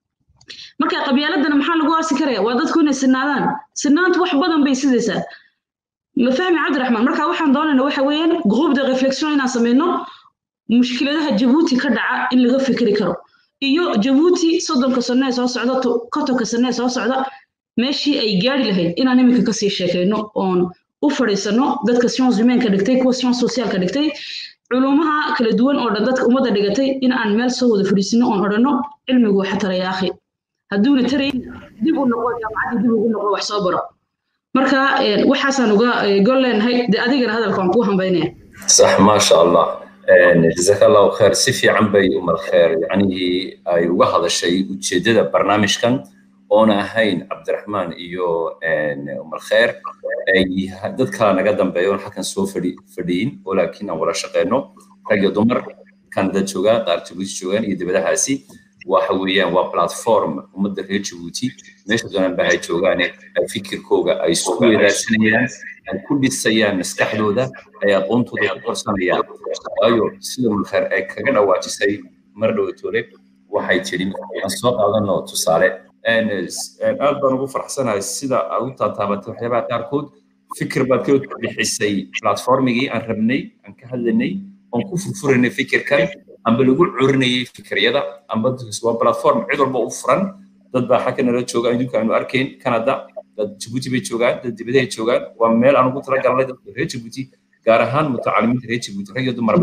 marka qabyaaladana maxaa lagu aasi karaya waa dadku inay sinaadaan sinaantu wax badan bay sidaysaa ma fahmi cabdiraxmaan marka waxaan doonayna waxa weeyaan group de reflexion inaan sameyno mushkiladaha jabuuti ka dhaca in laga fikri karo iyo jabuuti soddonka sano ee soo socda kontonka sano ee soo socda meeshii ay gaari lahayd inaan iminka kasii sheekayno oon u fadhiisano dadka science humainka dhigtay kuwa science socialka dhigtay culumaha kala duwan oo dhan dadka ummadda dhigatay in aan meel soo wada fadhiisino oon odhanno cilmigu waxa taraya akhi hadduuna tarayn dib u noqo jaamacaddii dib ugu noqo wax soo baro marka waxaasaan uga gol leenahay de adigana hadalka waan kuu hambaynaya صح ما شاء الله جزاك الله خير سيفي عن بي أم الخير يعني أي وهذا الشيء وتشدد برنامج كان أنا هين عبد الرحمن إيو أم الخير أي دد كان قدم بيون حكن سو فري فرين ولكن ولا شقينو رجع دمر كان دد شوغا قار تبوس شوغان يدبدا هاسي waxa weeyaan waa platform ummadda reer jabuuti meesha doonaan ba ay joogaan fikirkooga ay isku weydaarsanayaan ay ku dhisayaan maskaxdooda ay aqoontooda ku korsanayaan waayo sida mulkheer ay kaga dhawaajisay mar dhowatoole waxay tidhi aan soo qaadano tusaale aad baan ugu farxsanahay sida aad u taataabatay waxyaabaha qaarkood fikir baad ka bixisay platformigii aan rabnay aan ka hadlanay oon ku furfuranay fikirkan amba lagu curinayay fikiryada amba waa platform cid walba u furan dad baa xagga nala jooga adduunka aanu arkayn canada dad jabuuti bay joogaan dad dibadahay joogaan waa meel aan ugu talagalnay dadka reer jabuuti gaar ahaan mutacalimiinta reer jabuuti rag iyo dumarba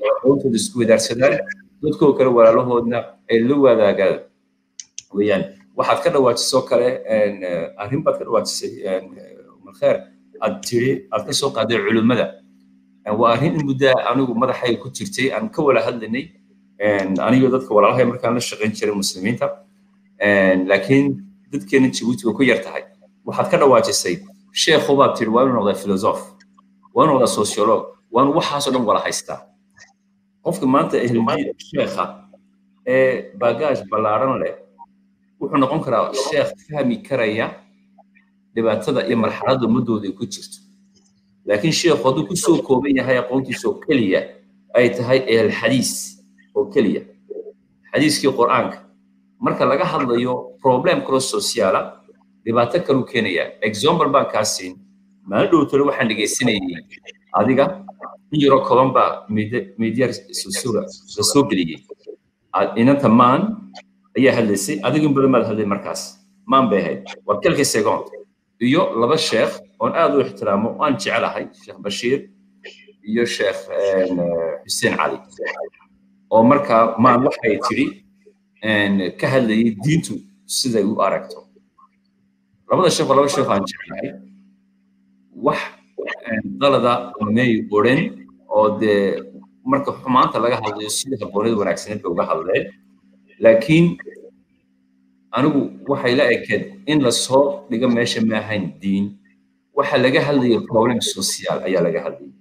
aqoontooda isku wadaarsadaan dadkoo kale walaalahoodna ay la wadaagaan weeyaan waxaad ka dhawaajisoo kale arrin baad ka dhawaajisay malkheer aad tiri aad ka soo qaaday culimmada waa arrin in muddaa anigu madaxayga ku jirtay aan ka wala hadlaynay anigo dadka walaalahay markaan la shaqayn jiray muslimiinta laakiin dadkeena jabuuti way ku yar tahay waxaad ka dhawaajisay sheekhu baad tiri waa inuu noqdaa filosof waa inuu noqdaa sociolog waa inuu waxaasoo dhan wala haystaa qofka maanta ehldiin sheekha ee baagaaj ballaaran leh wuxuu noqon karaa sheekh fahmi karaya dhibaatada iyo marxaladda ummadooda ay ku jirto laakiin sheekhu hadduu ku soo kooban yahay aqoontiisa oo keliya ay tahay ehelxadiis oo keliya xadiiskii qur'aanka marka laga hadlayo problem kalo sociaala dhibaato kaluu keenaya example baan kaa siin maalin dhow tole waxaan dhegaysanayay adiga in yaro koban baa media la soo geliyey inanta maan ayaa hadlaysay adigin badan baad hadlay markaas maan bay ahayd waa kelka second iyo laba sheekh oon aad u ixtiraamo aan jecelahay sheekh bashiir iyo sheekh xuseen cali oo markaa maan waxay tiri ka hadlayay diintu siday u aragto labada sheekh waa laba sheekh aan jecelahay wax dalada may odhan oo dee marka xumaanta laga hadlayo sida habboonida wanaagsaneed bay uga hadleen laakiin anigu waxay la ekeed in lasoo dhigo meesha ma ahayn diin waxa laga hadlaya problem social ayaa laga hadlayay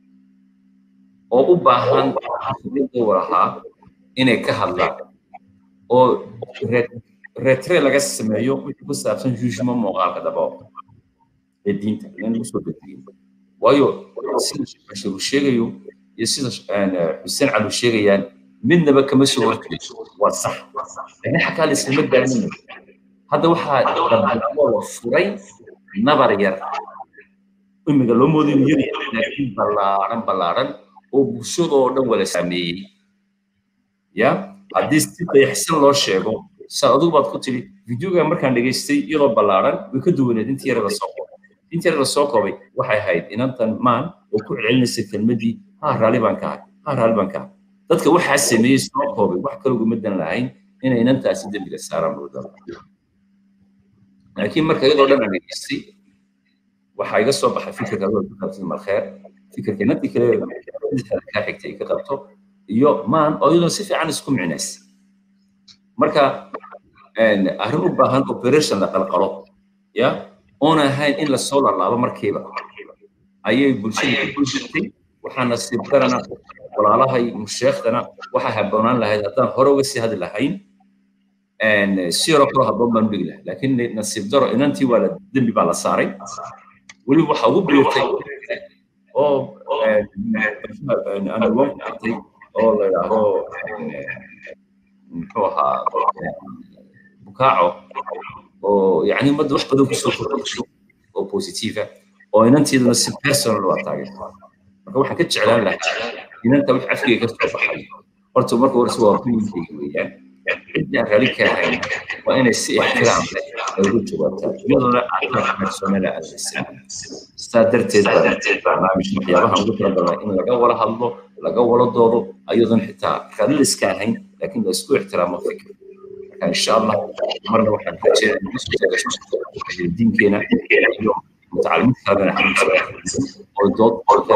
oo u baahan dowr ahaa inay ka hadlaan oo retre laga sameeyo wixii ku saabsan jugement muuqaalka dabao ee diinta in lagu soo bedeliyo waayo sida bashir uu sheegayo iyo sida xuseen cali uu sheegayaan midnaba kama soo horjeedo waa sax laakiin xataa laislama gaarinayo hadda waxaa dabalaabo la furay nabar yar imiga loo moodo inuu yar yahay laakiin ballaaran ballaaran oo bulshadoo dhan wada saameeyey ya haddii si dayaxsan loo sheego saa adigu baad ku tiri videoga markaan dhegaystay iyadoo ballaaran way ka duwaneed intii yara lasoo koobay intii yara lasoo koobay waxay ahayd inantan maan oo ku celcelinaysa kelmadii ha raalli baan ka ahay ha raalli baan ka ahay dadka waxaa sameeyey soo koobay wax kale ugumadan lahayn inay inantaasi dembiga saaraan buudala laakiin marka iyadoo dhan aan dhegaystay waxaa iga soo baxay fikirka adoo ku qabtay malkheer fikirka inantii kale kaa xigtay ka qabto iyo maan oo iyadoo si fiican isku micnays marka arrin u baahan operation la qalqalo ya oon ahayn in lasoo lalaabo markiiba ayay bulshada ku jirtay waxaa nasiib darana walaalahay musheekhdana waxaa habboonaan lahayd haddaan hore uga sii hadli lahayn si yaroo kaloo habboon baan dhigi lahay laakiin nasiib daro inantii waa la dembi baa la saaray weliba waxaa ugu biirtay oo anawon artay oo la yidhaahdo muxuu ahaa bukaaco oo yani ummadda wax badan kusoo kordhiso oo positiva oo inanteeduna si personal waa taageerta marka waxaan ka jeclaan lahaa inanta wax afkeyga ka soo baxay horta marka horese waa opinionkeyga weeyaan cidii aan raali ka ahayn waa inay si ixtiraam leh ay ugu jawaabtaan iyadoona aqoon personala aadaysan sidaa darteed barnaamij waxyaabaha ugu talagalnaa in laga wala hadlo laga wala doodo ayadoon xitaa raali liska ahayn laakiin la isku ixtiraamo fikir marka insha allah marna waxaan rajeenaya diinkeena iyo mutacalimiinta kalena oo dood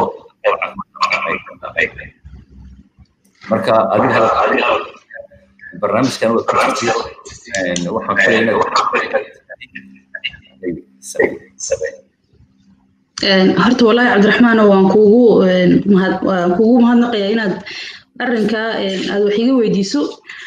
marka adiga barnaamijkan waa kujirtay waxaan filaynaa horta wallaahi cabdiraxmaano waan kuugu mahad waan kuugu mahadnaqayaa inaad arrinkaa aad wax iga weydiiso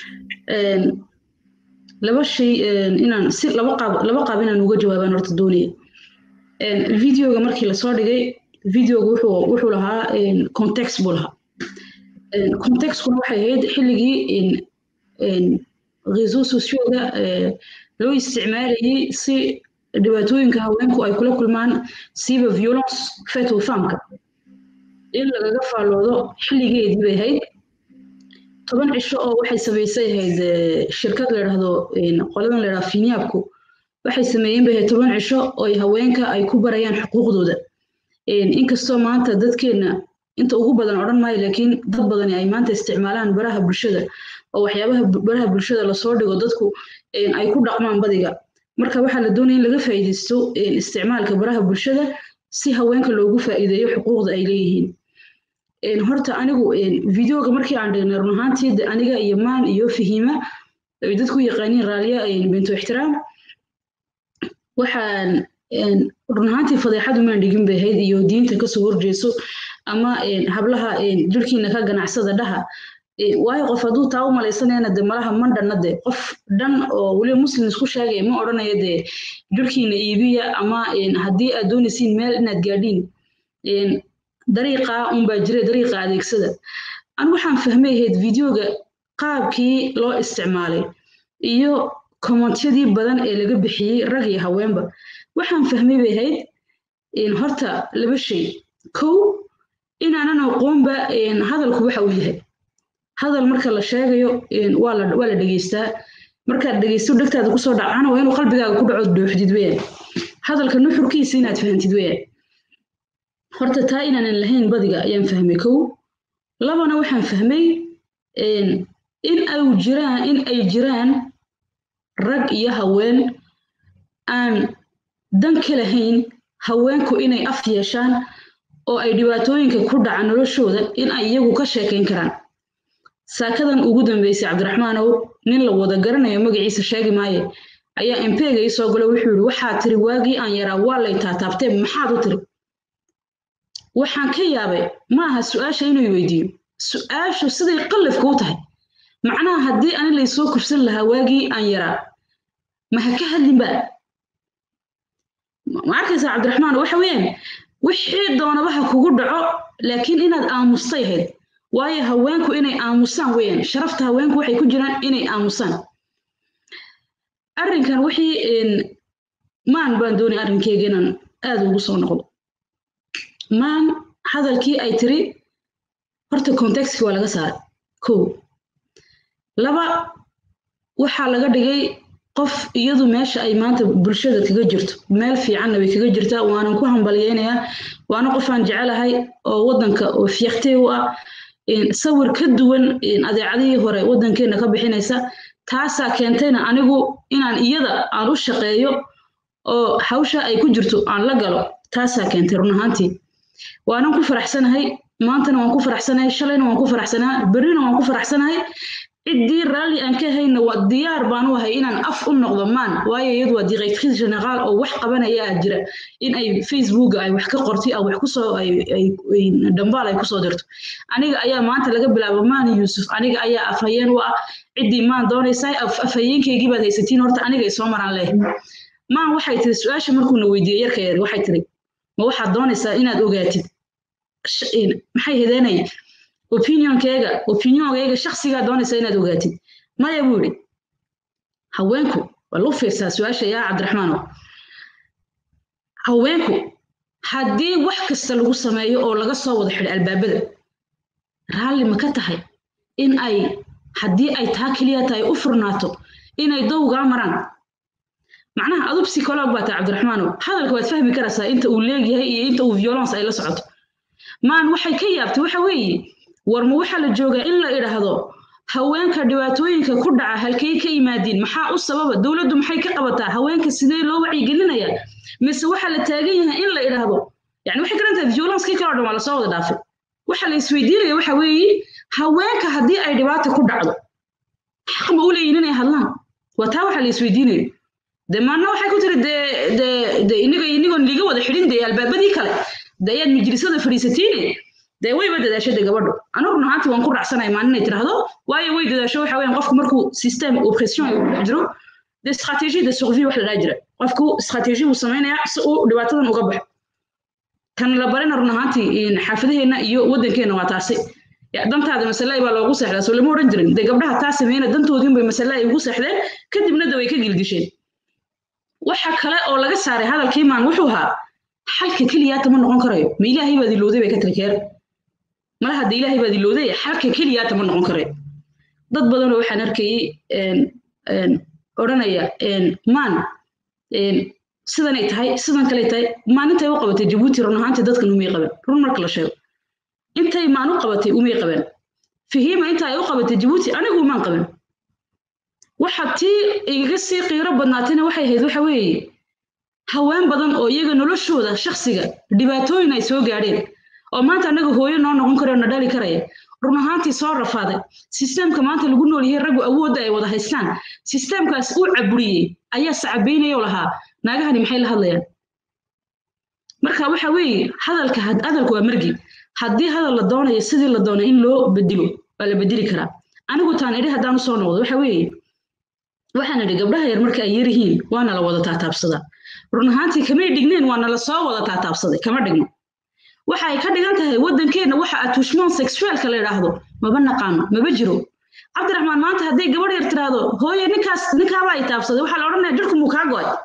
laba shay inaan si laba qaab laba qaab inaan uga jawaabaan horta doonaya videoga markii lasoo dhigay videoga wuxuu wuxuu lahaa context buu lahaa contextkuna waxay ahayd xilligii réseau socioga loo isticmaalayay si dhibaatooyinka haweenku ay kula kulmaan siiba violence fet femka in lagaga faalloodo xilligeedii bay ahayd toban cisho oo waxay samaysay ahayd shirkad la idhahdo qoladan la idhahdo finyaabku waxay sameeyeen bay ahayd toban cisho oo haweenka ay ku barayaan xuquuqdooda inkastoo maanta dadkeenna inta ugu badan odhan maayo laakiin dad badani ay maanta isticmaalaan baraha bulshada oo waxyaabaha baraha bulshada lasoo dhigo dadku ay ku dhaqmaan badiga marka waxaa la doonaya in laga faa'iidaysto isticmaalka baraha bulshada si haweenka loogu faa'iideeyo xuquuqda ay leeyihiin horta anigu videoga markii aan dhignay run ahaantii aniga iyo maan iyo fahiima ay dadku yaqaaniin raaliya bintu ixtiraam waxaan run ahaantii fadeexadu maan dhigin bay ahayd iyo diinta kasoo horjeeso ama hablaha jirkiina ka ganacsada dhaha waayo qof hadduu taa u malaysanayana de malaha mandhanna de qof dhan oo weliba muslim isku sheegaya ma odhanayo dee jirkiina iibiya ama haddii aad doonaysiin meel inaad gaadhiin dariiqa unbaa jira dariiqa adeegsada an waxaan fahmay ahayd videoga qaabkii loo isticmaalay iyo kommentyadii badan ee laga bixiyey rag iyo haweenba waxaan fahmay bay ahayd horta laba shay kow inaanan aqoonba hadalku waxa uu yahay hadal marka la sheegayo waa la dhegeystaa markaad dhegeysto dhegtaada kusoo dhacana waa inuu qalbigaaga ku dhaco dooxdid weyaan hadalka nuxurkiisa inaad fahantid weyaan horta taa inaanan lahayn badiga ayaan fahmay kow labana waxaan fahmay in ay jiraan in ay jiraan rag iyo haween aan dan ka lahayn haweenku inay af yeeshaan oo ay dhibaatooyinka ku dhaca noloshooda in ay iyagu ka sheekayn karaan saakadan ugu dambeysay cabdiraxmaanow nin la wada garanayo magaciisa sheegi maaye ayaa empega ii soo galo wuxuu yidhi waxaad tiri waagii aan yaraa waa lay taataabtee maxaad u tiri waxaan ka yaabay ma aha su-aasha inuu weydiiyo su-aashu siday qallafka u tahay macnaha haddii ani laysoo kursan lahaa waagii aan yaraa ma ha ka hadlinba ma arkaysaa cabdiraxmaan waxa weeyaan wixii doonaba ha kugu dhaco laakiin inaad aamustay ahayd waayo haweenku inay aamusaan weeyaan sharafta haweenku waxay ku jiraan inay aamusaan arrinkan wixii maan baan doonay arrinkeyga inaan aad ugu soo noqdo maan hadalkii ay tiri horta contextki waa laga saaray kow laba waxaa laga dhigay qof iyadu meesha ay maanta bulshada kaga jirto meel fiicanna way kaga jirtaa waanan ku hambalyeynayaa waana qofaan jecelahay oo waddanka oo fiiqtey u ah sawir ka duwan adeecadihii hore waddankeenna ka bixinaysa taasaa keentayna anigu inaan iyada aan u shaqeeyo oo hawsha ay ku jirto aan la galo taasaa keentay run ahaantii waanan ku faraxsanahay maantana waan ku faraxsanahay shalayna waan ku faraxsanahay berrina waan ku faraxsanahay ciddii raalli aan ka hayna waa diyaar baan u ahay inaan af u noqdo maan waayo iyadu waa directrice generaal oo wax qabanaya ah jira in ay facebooka ay wax ka qortay ay wax kusoo dhambaal ay kusoo dirto aniga ayaa maanta laga bilaabo maan yuusuf aniga ayaa afhayeen u ah ciddii maan doonaysaa afhayeenkeygii baad haysatiin horta aniga ay soo maraan leh maan waxay tiri su-aasha markuuna weydiiyey yarka yar waxay tiri ma waxaad doonaysaa inaad ogaatid maxay hedeenaya opinionkeyga opinionkeyga shaksigaa doonaysa inaad ogaatid maya buu yidhi haweenku waa lu fiirsaa su-aasha yaa cabdiraxmaanow haweenku haddii wax kasta lagu sameeyo oo laga soo wada xidho albaabada raalli ma ka tahay in ay haddii ay taa keliya tahay u furnaato inay dowgaa maraan macnaha adu psycholog baa tahay cabdiraxmaanow hadalka waad fahmi karaysaa inta uu leegyahay iyo inta uu violence ay la socoto maan waxay ka yaabtay waxa weeye war ma waxaa la joogaa in la idhaahdo haweenka dhibaatooyinka ku dhaca halkay ka yimaadiin maxaa u sababa dowladdu maxay ka qabataa haweenka sidee loo wacyigelinayaa mise waxaa la taagan yahay in la idhaahdo yani waxay garan tahay violencekii kaloo dhan waa lasoo wada dhaafay waxa la isweydiinaya waxa weeye haweenka haddii ay dhibaata ku dhacdo xaq ma u leeyihin inay hadlaan waa taa waxa la isweydiinayo de maana waxay ku tiri de de de iniga inigoon liga wada xidhin de albaabadii kale de ayaad majlisada fadhiisatiine dee wayba dadaashada gabadhu anigu run ahaantii waan ku raacsanaya maalin inay tiraahdo waayo way dadaasho waxa weeyaan qofku markuu system oppression ay ku jiro de stratégie de survie wax la dhaha jira qofku stratégie buu samaynayaa si uu dhibaatadan uga baxo kan la barina run ahaantii xaafadaheenna iyo waddankeenna waa taasi dantaada masale baa loogu seexdaa soo lama odhan jirin dee gabdhaha taa sameeyna dantoodiin bay masale ay ugu seexdeen kadibna da way ka gilgisheen waxa kale oo laga saaray hadalkii maan wuxuu ahaa xalka keliyaata ma noqon karayo ma ilaahay baad ilowday bay ka tiri keer mala hadda ilaahay baad ilowday xalka keliyaata ma noqon karayo dad badanoo waxaan arkayey odhanaya maan sidanay tahay sidan kaley tahay maalintay u qabatay jabuuti run ahaantii dadkan umay qaban run marka la sheego intay maan u qabatay umay qaban fahiima inta ay u qabatay jabuuti anigu umaan qaban waxa tii igaga sii qiiro badnaatayna waxay ahayd waxa weeye haween badan oo iyaga noloshooda shakhsiga dhibaatooyin ay soo gaadheen oo maanta annaga hooyo noo noqon kara oo na dhali karaya run ahaantii soo rafaaday sisteemka maanta lagu nool yahay raggu awoodda ay wada haystaan sisteemkaas uu caburiyey ayaa sacabaynayoo lahaa naagahani maxay la hadlayaan marka waxa weeye hadalka hadalku waa margi haddii hadal la doonayo sidii la doonay in loo bedelo waa la bedeli karaa anigu taan idhi haddaan usoo noqdo waxa weeye waxaan idhi gabdhaha yar marka ay yaryihiin waana la wada taataabsadaa run ahaantii kamay dhigneen waana la soo wada taataabsaday kama dhigno waxa ay ka dhigan tahay waddankeenna waxa atushmoon sexualka la yidhaahdo maba naqaano maba jiro cabdiraxmaan maanta hadday gabadh yar tiraahdo hooye ninkaas ninkaaba ay taabsaday waxaa la odhanaya jirku muu kaa go'ay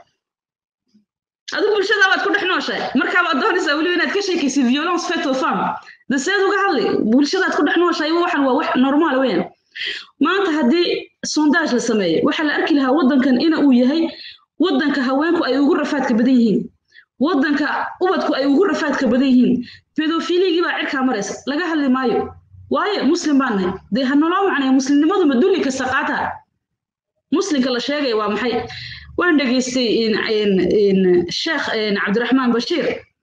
adu bulshada baad ku dhex nooshahay markaaba doonaysaa weliba inaad ka sheekaysid violence fatal farm daseed uga hadli bulshadaad ku dhex nooshahay waxan waa wax normaal weyn maanta haddii sondage la sameeyo waxaa la arki lahaa waddankan ina uu yahay waddanka haweenku ay ugu rafaadka badan yihiin waddanka ubadku ay ugu rafaadka badan yihiin pedofiligii baa cirkaa maraysa laga hadli maayo waayo muslim baan nahay dee ha naloo macnaya muslimnimadu ma dulli kasta qaata muslimka la sheegaya waa maxay waan dhegaystay sheekh cabdiraxmaan bashiir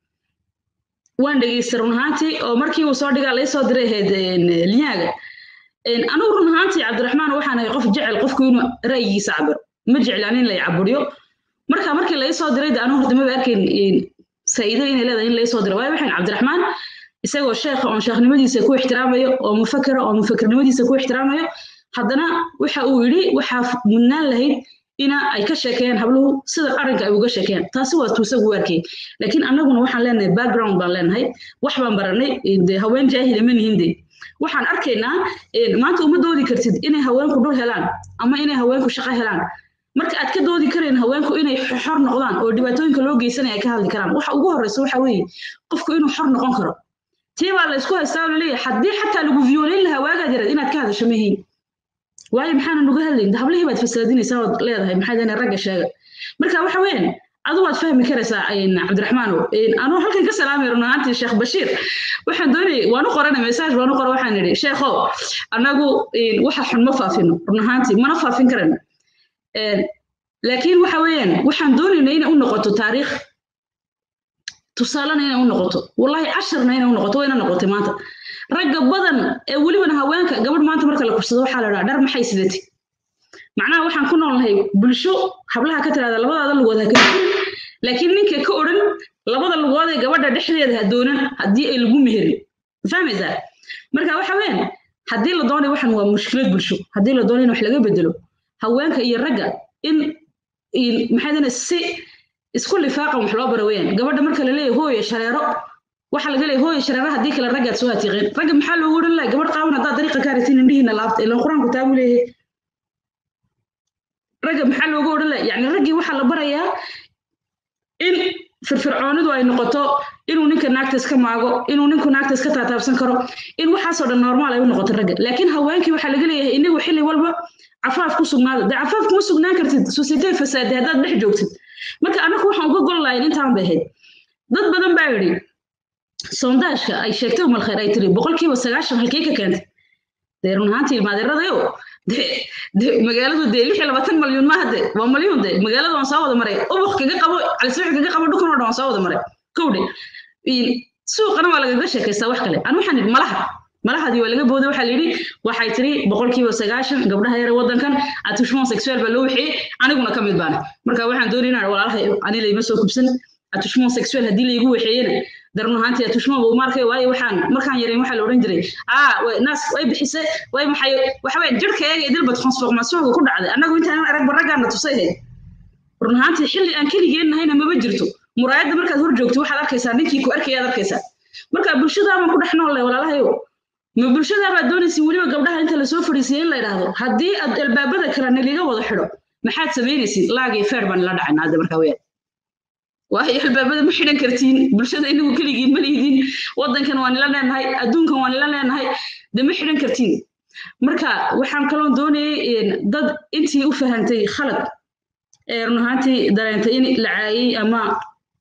waan dhegaystay run ahaantii oo markii uu soo dhigaa laysoo diray ahayd linyaaga anugu run ahaantii cabdiraxmaan waxaan ahay qof jecel qofku inuu ra'yigiisa cabiro ma jeclaan in lay caburiyo marka markii laysoo diray de anu horta maba arkayn faa'iido inay leedahay in laysoo diray waayo waxaan cabdiraxmaan isagoo sheekha oon sheekhnimadiisa ku ixtiraamayo oo mufakira oo mufakirnimadiisa ku ixtiraamayo haddana waxa uu yidhi waxaa mudnaan lahayd ina ay ka sheekeeyaan habluhu sida qaranka ay uga sheekeeyaan taasi waa tuusagu arkay laakiin annaguna waxaan leenahay background baan leenahay wax baan baranay de haween jaahila ma nihin de waxaan arkaynaa maanta uma doodi kartid inay haweenku dhul helaan ama inay haweenku shaqo helaan marka aad ka doodi karayn haweenku inay xor noqdaan oo dhibaatooyinka loo geysanaya ay ka hadli karaan waxa ugu horreysa waxa weeye qofku inuu xor noqon karo tii baa la isku haystaa oo laleeyahay haddii xataa lagu viyoolayn lahaa waagaad yaraed inaad ka hadasho mahiin waayo maxaana nuga hadlayn hablihii baad fasaadinaysaa ood leedahay maxay dana ragga sheega marka waxa weeyaan adu waad fahmi karaysaa cabdiraxmaanow anuu halkan ka salaamay run ahaantii sheekh bashiir waxaan doonayay waan u qoranay message waan u qora waxaan idhi sheekhow annagu waxa xun ma faafino run ahaantii mana faafin karayno laakiin waxa weeyaan waxaan doonaynaa inay u noqoto taariikh tusaalena inay u noqoto wallahi casharna inay u noqoto wayna noqotay maanta ragga badan ee welibana haweenka gabadh maanta marka la kursado waxaa la dhaha dhar maxay sidati macnaha waxaan ku noolnahay bulsho hablaha ka tiraada labadaada lugood ha ka laakiin ninka ka odhan labada lugood ee gabadha dhexdeeda ha doonan haddii ay lagu meherin fahmaysaa marka waxa weeyaan haddii la doonayo waxan waa mushkilad bulsho haddii la doonayo in wax laga bedelo haweenka iyo ragga in maxay dana si isku lifaaqan wax loo bara weeyaan gabadha marka la leeyahay hooye shareero waxa laga leeyahay hooye shareero haddii kale raggaad soo hatiiqeen ragga maxaa loogu odhan lahay gabadh qaawan haddaad dariiqa ka haratiin indhihiina laabta ilan qur-aanku taabu leeyahay ragga maxaa loogu odhan lahay yacni raggii waxaa la barayaa in firfircoonidu ay noqoto inuu ninka naagta iska maago inuu ninku naagta iska taataabsan karo in waxaasoo dhan normaal ay u noqoto ragga laakiin haweenkii waxaa laga leeyahay inagu xilli walba cafaaf ku sugnaada dee cafaaf kuma sugnaan kartid societee fasaade haddaad dhex joogtid marka annagu waxaan uga gol lahayn intaan bay ahayd dad badan baa yidhi sondaashka ay sheegtay umal khayr ay tiri boqolkiiba sagaashan halkee ka keentay dee run ahaantii ilmaadeeradayo de de magaaladu dee lix iyo labaatan malyuun maaha de waa malyuun de magaalada waan soo wada maray ubuk kaga qabo calisbix kaga qabo dhukan oo dhan waan soo wada maray kowdhe suuqana waa lagaga sheekaystaa wax kale an waxaan idhi malaha malahadii waa laga booday waxaa layidhi waxay tiri boqolkiiba sagaashan gabdhaha yare waddankan atushmoon sexual baa loo wixiyey aniguna ka mid baan marka waxaan doonay inaan walaalahay ani layma soo kubsan atushmoon sexual haddii laygu wixeeyena darun ahaantii atushmoon buu markay waayo waxaan markaan yarayn waxaa la odhan jiray aa naas way bixise way maxay waxa weeye jirhkayaga idilba transformationka ku dhacday annagu intaan aragba raggaana tusay ahayd run ahaantii xilli aan keligeen nahayna maba jirto muraayadda markaad hor joogto waxaad arkaysaa ninkii ku arkayaad arkaysaa marka bulshadaabaan ku dhex noolle walaalahayo ma bulshadaabaad doonaysin weliba gabdhaha inta lasoo fadhiisiyay in la yidhaahdo haddii aad albaabada kale naliga wada xidho maxaad samaynaysin laagii feer baan ila dhacayna hadda markaa weyaan waayo albaabada ma xidhan kartiin bulshada inagu keligiin ma lihidiin waddankan waan ila leenahay adduunkan waan ila leenahay de ma xidhan kartiin marka waxaan kaloon doonayay dad intii u fahantay khalad ee run ahaantii dareentay in la caayay ama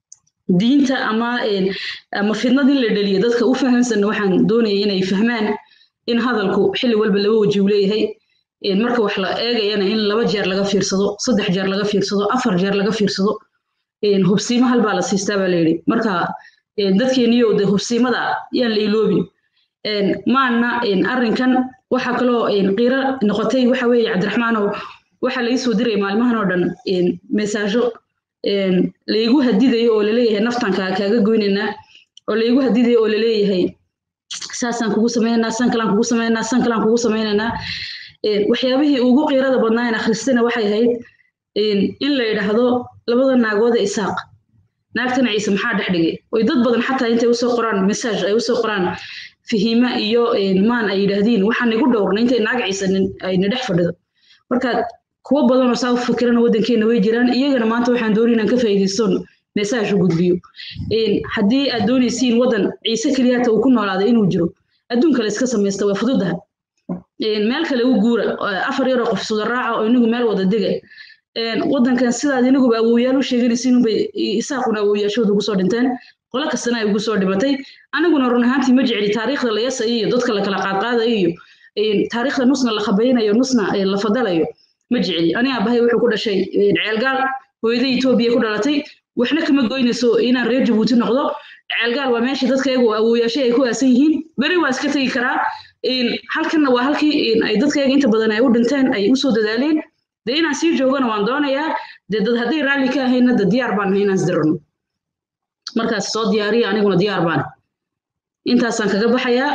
diinta ama ama fidnadii la dhaliya dadka u fahamsanna waxaan doonayay inay fahmaan in hadalku xilli walba laba waji uu leeyahay marka wax la eegayana in laba jeer laga fiirsado saddex jeer laga fiirsado afar jeer laga fiirsado hubsiimo hal baa la siistaa baa layidhi marka dadkeeniyo de hubsiimada yaan la iloobin maana arrinkan waxa kaloo qiiro noqotay waxa weeye cabdiraxmaanow waxaa laii soo diray maalmahan oo dhan mesaajo laygu hadidayo oo laleeyahay naftanka kaaga goynaynaa oo laygu hadidayo oo laleeyahay saasaan kugu sameynaynaa san kalaan kugu sameynaynaa san kalaan kugu sameynaynaa waxyaabihii ugu qiirada badnaa in akhristana waxay ahayd in la yidhaahdo labada naagooda isaaq naagtana ciise maxaa dhex dhigay oy dad badan xataa intay usoo qoraan message ay usoo qoraan fihima iyo maan ay yidhaahdiin waxaan igu dhowrna intay naag ciise ayna dhex fadhido marka kuwo badanoo saa u fikirana waddankeena way jiraan iyagana maanta waxaan doonay inaan ka faa'iidaystoon message u gudbiyo haddii aad doonaysiin waddan ciise keliyaata uu ku noolaaday inuu jiro adduunka la iska samaysta waa fududaha meel kale u guura afar yaroo qof suda raaca oo inagu meel wada dega waddankan sidaad inaguba awowyaal u sheeganaysiin unbay isaaquna awowyaashooda ugu soo dhinteen qolo kastana ay ugu soo dhimatay aniguna run ahaantii ma jecli taariikhda la yasayo iyo dadka la kala qaadqaadayo iyo taariikhda nusna la khabaynayo nusna la fadalayo ma jecli ani abahay wuxuu ku dhashay ceelgaal hooyada etoobiya ku dhalatay waxna kama goynayso inaan reer jabuuti noqdo ceelgaal waa meeshii dadkaygu awowyaashay ay ku aasan yihiin beri waa iska tegi karaa halkanna waa halkii ay dadkayga inta badan ay u dhinteen ay usoo dadaaleen dee inaan sii joogana waan doonayaa dee dad hadday raalli ka ahayna de diyaar baan ahay inaan isdirano markaas soo diyaariya aniguna diyaar baan intaasaan kaga baxayaa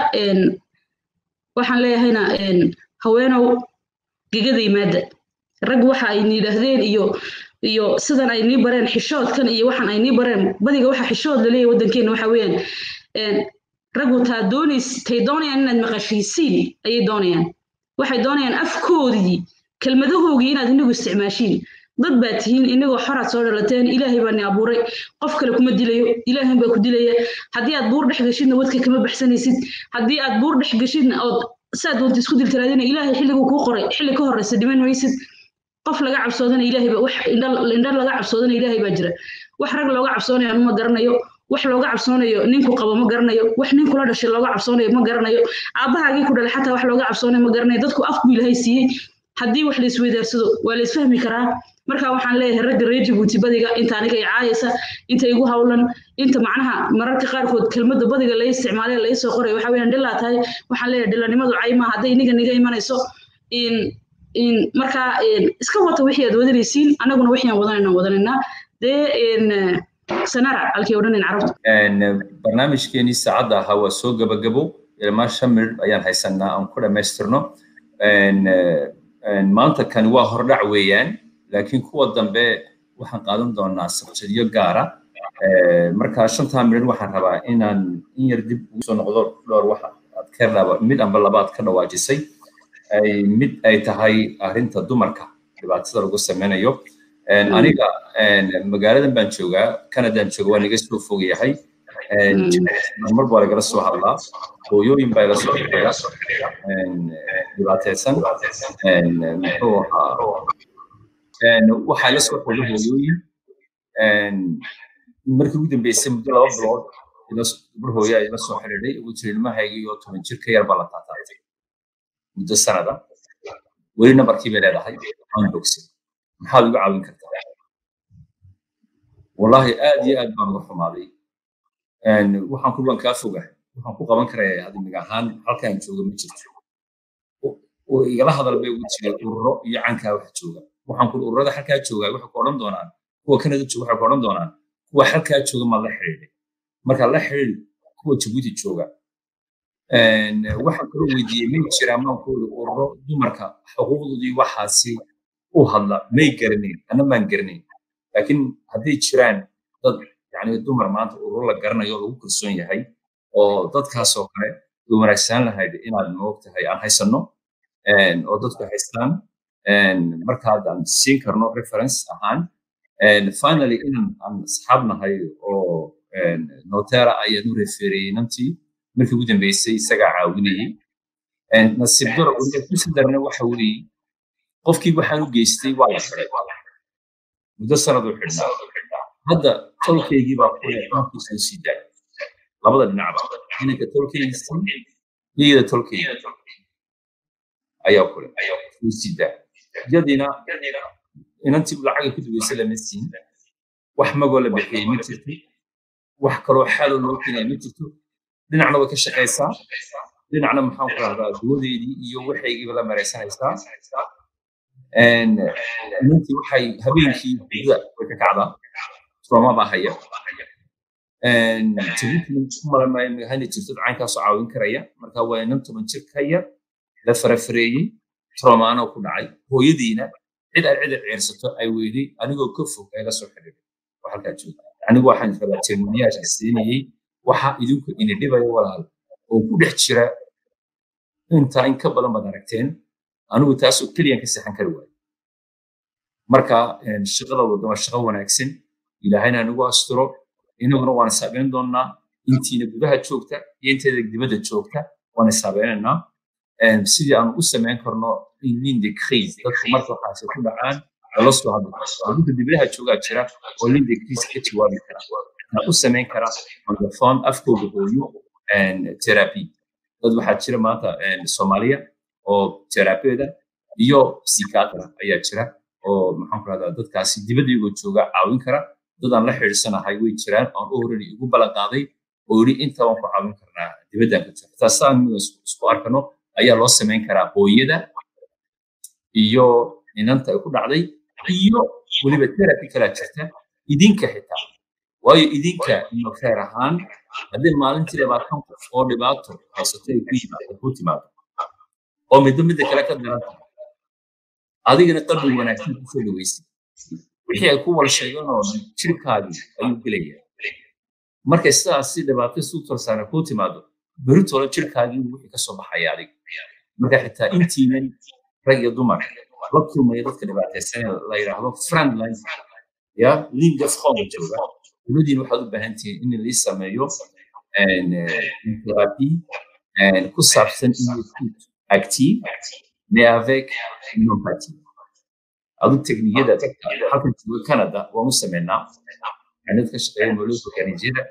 waxaan leeyahayna haweenow gegada yimaada rag waxa ay niidhaahdeen iyo iyo sidan ay nii bareen xishoodkan iyo waxaan ay nii bareen badiga waxa xishood la leeyahay waddankeena waxa weeyaan raggu taa doonays tay doonayaan inaad maqashiisiin ayay doonayaan waxay doonayaan afkoodii kelmadahoogii inaad inagu isticmaashiin dad baa tihiin inagoo xoraad soo dhalateen ilaahay baa ni abuuray qof kale kuma dilayo ilaahay baa ku dilaya haddii aad buur dhex geshidna wadka kama baxsanaysid haddii aad buur dhex geshidna ood saad doonta isku diltiraadina ilaahay xilliguu kuu qoray xilli ka horreysa dhiman maysid qof laga cabsoodana ilaahay baa wax indha laga cabsoodana ilaahay baa jira wax rag looga cabsoonayo anu ma garanayo wax looga cabsoonayo ninku qabo ma garanayo wax ninkula dhashay looga cabsoonayo ma garanayo aabbahaagii ku dhalay xataa wax looga cabsoonayo ma garanayo dadku af buu ilaahay siiyey haddii wax la isweydaarsado waa la isfahmi karaa marka waxaan leeyahay ragga reer jabuuti badiga inta aniga i caayaysa inta igu hawlan inta macnaha mararka qaarkood kelmadda badiga la isticmaalay la isoo qoray waxa weeyaan dhilaa tahay waxaan leeyahay dhilanimadu cayma hadday iniga niga imanayso in in markaa iska wata wixii aad wadanaysiin annaguna wixii aan wadanayna wadanaynaa dee sanara halkii odhanayn carabtu barnaamijkeenii saacadda ahaa waa soo gabagabo ilmaa shan minir ayaan haysanaa aan ku dhammaystirno maanta kani waa hordhac weeyaan laakiin kuwa dambe waxaan qaadan doonaa sabjadyo gaara marka shantaa minir waxaan rabaa inaan in yar dib ugu soo noqdo dhowr wax aad ka dhaba mid amba labaad ka dhawaajisay mid ay tahay arrinta dumarka dhibaatada lagu sameynayo aniga magaaladan baan joogaa canadaan jooga waan iga soo fog yahay mar baa lagala soo hadlaa hooyooyin baa ila soo xidhiira dhibaateysan muxuu ahaa waxaa la soo xidhiira hooyooyin markii ugu dambeysay muddo laba bilood gabar hooyaa ila soo xidhiidhay ugu jira ilmahayga iyo toban jir ka yar baa la taataatay muddo sanada weli nambarkii bay leedahay aan bogsin maxaad uga caawin kartaa wallahi aad iyo aad baan uga xumaaday waxaan ku baan kaa fogahay waxaan ku qaban karaya hadimig ahaan halkaan jooga ma jirto igala hadal bay ugu jireen ururo iyo cankaa wax jooga waxaan ku ururada halkaa jooga waxay ku odhan doonaan kuwa kanada jooga waxay ku odhan doonaan kuwa halkaa jooga ma la xidhiidhay marka la xidhiidh kuwa jabuuti jooga waxaan kaloo weydiiyey may jiraan maan ku iri ururo dumarka xuquuqdoodii waxaasi u hadla may garanayn ana maan garanayn laakiin hadday jiraan dad yani dumar maanta ururo la garanayo lagu kalsoon yahay oo dadkaasoo kale way wanaagsanaan lahayd inaad moogtahay aan haysanno oo dadku haystaan markaad aan siin karno reference ahaan finally inaan aan asxaab nahay oo notera ayaan u refereeyey nantii markii ugu dambeysay isagaa caawinayey nasiib daro weliba kusi darna waxa weeye qofkii waxaan u geystay waa la xiday muddo sanaduu xidhnaa hadda tolkaygii baa kule inankiis loo sii daay labada dhinacba inanka tolkaygiisa iyada tolkayga ayaa kule loo sii daay yadiina inantii lacaga ku dubaysa lama siin wax magoo la bixiyey ma jirto wax kaloo xaaloo loo keenaya ma jirto dhinacna way ka shaqaysaa dhinacna maxaan ku rahdaa duwadeedii iyo waxaygiiba la maraysanaysaa inantii waxay habeenkii hurda way ka kacdaa trauma baa haya jabuutina ku malamahana jirto caynkaasoo caawin karaya marka waa inan toban jir ka yar la farafareeyey traumaano ku dhacay hooyadiina cid ay cid ciirsato ay weyday anigoo ka fog ay la soo xidhiidhay oo halkaa jooga anigu waxaan rabaa tilmaamayaasha siinayey waxa idinku ini dhibaya walaal oo ku dhex jira intaa in ka badan baad aragteen anigu taasoo keliyan ka seexan kari waayo marka shaqada wadda waa shaqo wanaagsan ilaahayna anigu asturo inaguna waan isaabeyn doonnaa intiina gudaha joogta iyo inteeda dibadda joogta waan isaabeynanaa sidii aan u samayn karno in linde crise dadku marka waxaasi ku dhacaan lala soo hadli karo dadka dibadaha joogaa jira oo linde crise ka jawaabi kara waxaa u samayn kara on afkooda hooyo therapy dad waxaa jira maanta soomaaliya oo therapyada iyo psychiatra ayaa jira oo maxaan ku rahdaa dadkaasi dibadda iyagoo jooga caawin kara dad aan la xidhiidsanahay way jiraan aan u horani igu ballan qaaday oo yidhi inta waan ku caawin karnaa dibaddaan ka jira taasaan isku arkano ayaa loo samayn karaa hooyada iyo inanta ay ku dhacday iyo weliba therapy kalaa jirta idinka xitaa waayo idinka ino khayr ahaan haddii maalintii labaatan qof oo dhibaato haysato ay ku yimaado ku timaado oo midba midda kale ka daran tahay adigana qalbi wanaagsan kusoo dhaweysay wixii ay ku wala sheegeen oo dhan jirkaagii ayuu gelayaa markay sidaas si dhibaato isu torsaana kuu timaado beritoola jirkaagii wixii kasoo baxaya adiga marka xitaa intiinan rag iyo dumar la kulmaya dadka dhibaataysan la yidhaahdo friendline ya linga froga jooga dowladiina waxaad u baahan tihiin in lii sameeyo therapy ku saabsan inut active mais avec une empathie adu teknikada halkan jooga canada waan u sameynaa dad ka shaqeeya nolosha kanijada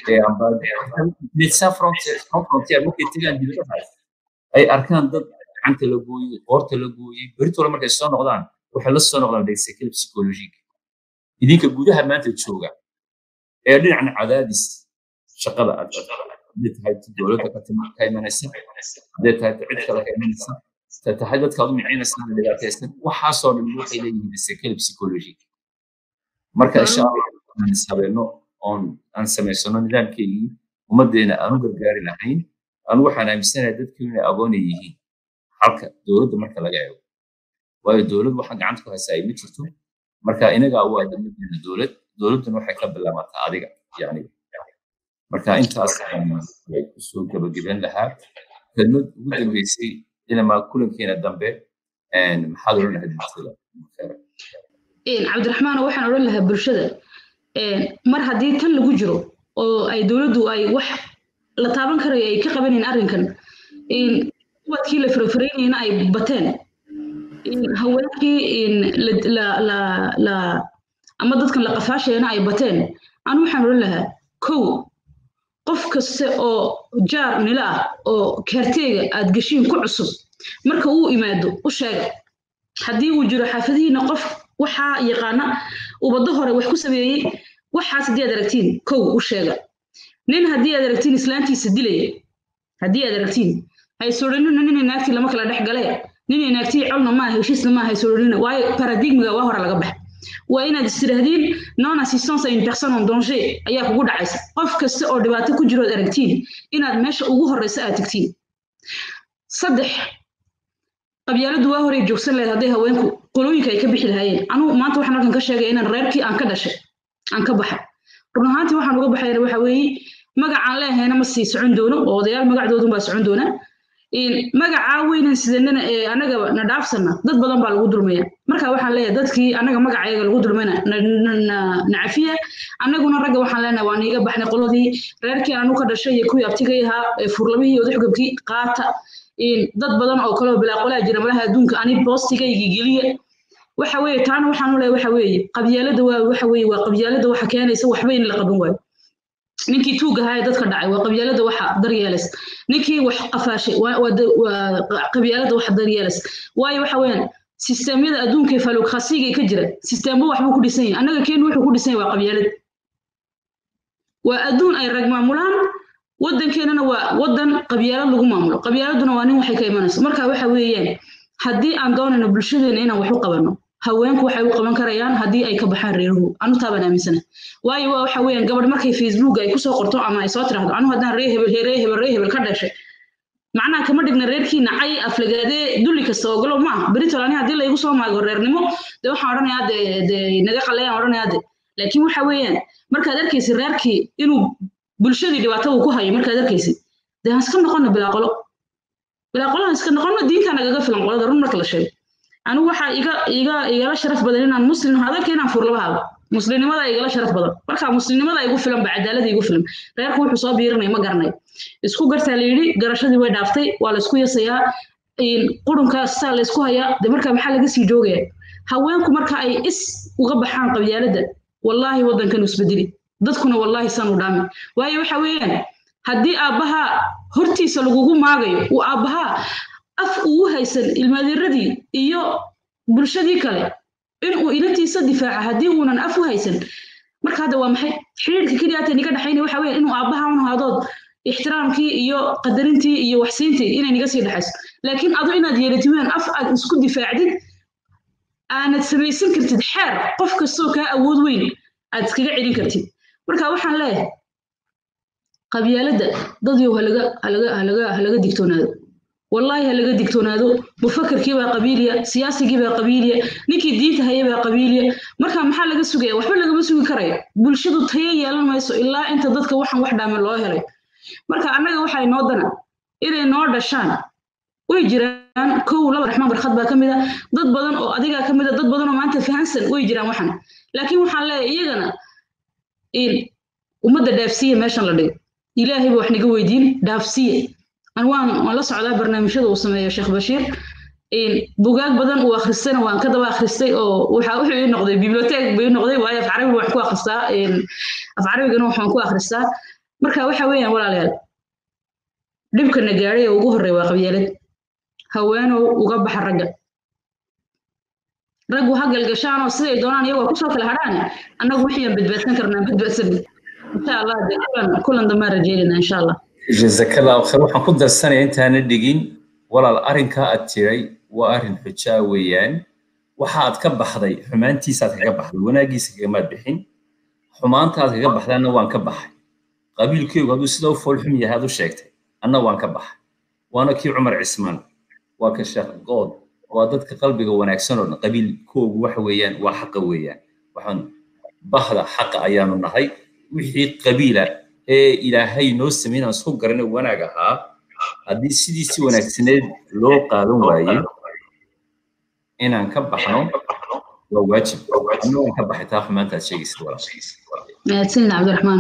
médecin frontière markay tegaan dibadahaas ay arkaan dad gacanta la gooyey qoorta la gooyey beritoola markay soo noqdaan waxay la soo noqdaan dhegsekil psychologique idinka gudaha maanta jooga ee dhinacna cadaadis shaqada aad hadday tahay dowladda ka imanaysa hadday tahay cid kale ka imanaysa hadday tahay dadkaad u micinaysa dhibaataysan waxaasoo dhan waxay leeyihiin dhegsekil psychologique marka insha allah aan ishabeeno oon aan samaysano nidaamkeygii ummaddeena aan u gargaari lahayn anu waxaan aaminsanahay dadku inay agoonay yihiin halka dowladda marka laga eego waayo dowlad waxaan gacanta ku haysaa ay ma jirto marka inagaa u aadamadeena dowlad dowladduna waxay ka bilaabataa adiga yani marka intaas ay kusoo gabagaben lahaa kelmad ugu dambeysay inamaa kulankeena dambe maxaad odhan lahayd bulshada cabdiraxmaan waxaan odhan lahaa bulshada mar haddii tan lagu jiro oo ay dowladdu ay wax la taaban karayo ay ka qabanayn arrinkan ubadkii la farafareynayna ay bateen haweenkii ama dadkan la qafaashayana ay bateen anu waxaan odhan lahaa kow qof kaste oo jaar nila ah oo kaarteega aad geshiin ku cusub marka uu imaado u sheega haddii uu jiro xaafadihiina qof waxaa yaqaana ubaddo hore wax ku sameeyey waxaas haddii aad aragtiin kow u sheega nin haddii aad aragtiin islaantiisa dilaya haddii aad aragtiin haysoodhanina nina naagtii lama kala dhex gale nina naagtii colna maaha heshiisna maaha haysoodhanina waayo paradigmiga waa hore laga baxa waa inaad istiraahdiin non assistance à une personne en danger ayaa kugu dhacaysa qof kasta oo dhibaato ku jirood aragtiin inaad meesha ugu horeysa aad tagtiin saddex qabyaaladu waa horey joogsan lahayd hadday haweenku qolooyinka ay ka bixi lahaayeen anugu maanta waxaan halkan ka sheegay inaan reerkii aan ka dhashay aan ka baxay run ahaantii waxaan uga baxayna waxa weeye magacaan leehayna ma sii socon doono oo odayaal magacdoodun baa socon doona magacaa weynan sidanana ee anaga na dhaafsana dad badan baa lagu dulmaya marka waxaan leeyahay dadkii anaga magacayaga lagu dulmayna nacafiya annaguna ragga waxaan leenahay waan iiga baxnay qoladii reerkii anu ka dhashay iyo kuwii abtigay ahaa furlamihii odaxugabkii qaata dad badan oo kaleo bilaa qolaa jira malaha adduunka ani boostigaygii geliya waxa weeye taana waxaan u leeyahay waxa weeye qabyaalada waa waxa weeye waa qabyaalada waxa keenaysa waxba in la qaban waayo ninkii tuuga ahaa ee dadka dhacay waa qabyaalada waxa daryeelaysa ninkii wax qafaashay waa waa waa qabyaalada waxa daryeelaysa waayo waxa weeyaan sisteemyada adduunka ee falukhasiga ka jira sisteemba waxbuu ku dhisan yahay annaga keenu wuxuu ku dhisan yahay waa qabyaalad waa adduun ay rag maamulaan waddankeenana waa waddan qabyaalad lagu maamulo qabyaaladuna waa nin waxay ka imanayso marka waxa weeyaan haddii aan doonayno bulshadeena inaan wax u qabanno haweenku waxay u qaban karayaan haddii ay ka baxaan reeruhu anu taabaan aaminsana waayo waa waxa weeyaan gabadh markay facebook ay kusoo qorto ama ay soo tiraahdo anu haddaan ree hebel ree hebel ree hebel ka dhashay macnaha kama dhigna reerkiina cay aflagaadee dulli kasta ogolow maaha beritol ani haddii laygu soo maago reernimo dee waxaan odhanayaa de de naga qalayaan odhanayaa de laakiin waxa weeyaan markaad arkaysid reerkii inuu bulshadii dhibaato uu ku hayo markaad arkaysid dee aan iska noqono bilaa qolo bilaa qolo aan iska noqono diinta nagaga filan qolada run marka la sheego anigu waxaa iga iga igala sharaf badan inaan muslim hadalka inaan furlaba haabo muslimnimada igala sharaf badan marka muslimnimada igu filan ba cadaalada igu filan reerku wuxuu soo biirinaya ma garanayo isku gartaa la yidhi garashadii way dhaaftay waa la isku yasayaa qurunkaas saa la isku hayaa de marka maxaa laga sii joogaya haweenku marka ay is uga baxaan qabyaaladda wallaahi waddankan isbedeli dadkuna wallaahi san u dhaami waayo waxa weeyaan haddii aabbaha hortiisa lagugu maagayo uu aabbaha af ugu haysan ilmaadiradii iyo bulshadii kale inuu ilantiisa difaaca haddii uunan af u haysan marka hadda waa maxay xiriirka keliyaata niga dhexaynaya waxa weeyaan inuu aabbaha un haadood ixtiraamkii iyo qadarintii iyo waxsiintii inay niga sii dhexayso laakiin adu inaad yeelatid weyn af aad isku difaacdid aanad samaysan kartid xeer qof kastoo kaa awood weyn aad iskaga celin kartid marka waxaan leeyahay qabyaaladda dadyow halaga halaga halaga halaga digtoonaado wallaahi halaga digtoonaado mufakarkii baa qabiiliya siyaasigii baa qabiiliya ninkii diinta haya baa qabiiliya marka maxaa laga sugaya waxba lagama sugi karayo bulshadu tayo yeelan mayso ilaa inta dadka waxan wax dhaaman loo helay marka annaga waxaa inoo dana inay noo dhashaan way jiraan kow laba raxmaan barkhad baa ka mid a dad badan oo adigaa ka mid a dad badan oo maanta fahansan way jiraan waxan laakiin waxaan leeyahay iyagana ummadda dhaafsiya meeshan la dhigo ilaahay ba wax naga weydiin dhaafsiya an waan waan la socdaa barnaamijyada uu sameeyo sheekh bashiir bugaag badan uu akhristayna waan ka daba akhristay oo waxa wuxuu ii noqday biblioteek bay noqday waayo af carabiga waxaan ku akhristaa af carabigana waxaan ku akhristaa marka waxa weeyaan walaalayaal dhibkana gaadhay ee ugu horreeya waa qabyaalad haweenow uga baxa ragga raggu ha galgashaanoo siday doonaan iyagoo kusoo kala hadhaane annagu wixii aan badbaadsan karnaa badbaadsan insha allah de kulan kulan dambaan rajeynayna insha allah jazakallahu khayr waxaan ku darsanaya intaana dhigin walaal arrinkaa aad tiray waa arrin xujaa weeyaan waxa aad ka baxday xumaantiisaad kaga baxday wanaaggiisa kagamaad bixin xumaantaad kaga baxdaanna waan ka baxay qabiilkeygu hadduu sida u foolxum yahay aad u sheegtay anna waan ka baxay waana kii cumar cismaan waa ka sheekh good waa dadka qalbiga wanaagsan oo dhan qabiilkoogu waxa weeyaan waa xaqa weeyaan waxaan bahda xaqa ayaanu nahay wixii qabiila ee ilaahay noo sameynaan isku garana wanaag ahaa haddii sidii si wanaagsaneed loo qaadan waaye inaan ka baxno waa waajib anna waan ka baxay taa xumaantaad sheegaysid mahadsanid cabdiraxmaan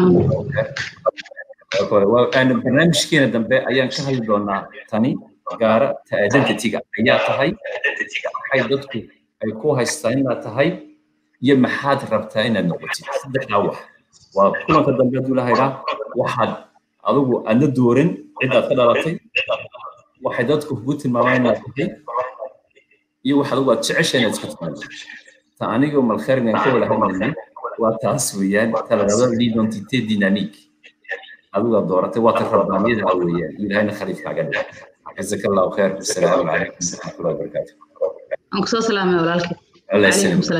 walaal barnaamijkeena dambe ayaan ka hadli doonaa tani gaara ta identityga ayaa tahay maxay dadku ay ku haystaa inaad tahay iyo maxaad rabtaa inaad noqotid saddexdaa wax waa kulanka dambe hadduu lahaydhaa waxaad adigu aadna dooran cidaad ka dhalatay waxay dadku kugu tilmaamaan inaad tahay iyo wax adigu aad jecesha inaad isku timaado ta aniga malkharingan ka wada hadlaynay waa taas weeyaan ta la dhahdo l'identité dynamique adigu aad dooratay waa ta rabbaaniyada weeyaan ilahayna khaliifkaaga dhiga جزاك الله خير والسلام عليكم ورحمه الله وبركاته. أنكم سلام يا ولالك. الله يسلمك. السلام.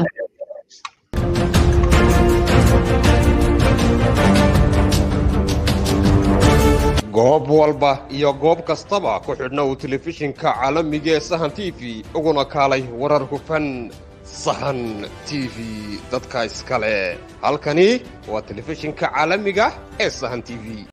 goob walba iyo goob kastaba ku xidhna uu telefishinka caalamiga ee sahan t v uguna kaalay warar hufan sahan t v dadka iskale halkani waa telefishinka caalamiga ee sahan t v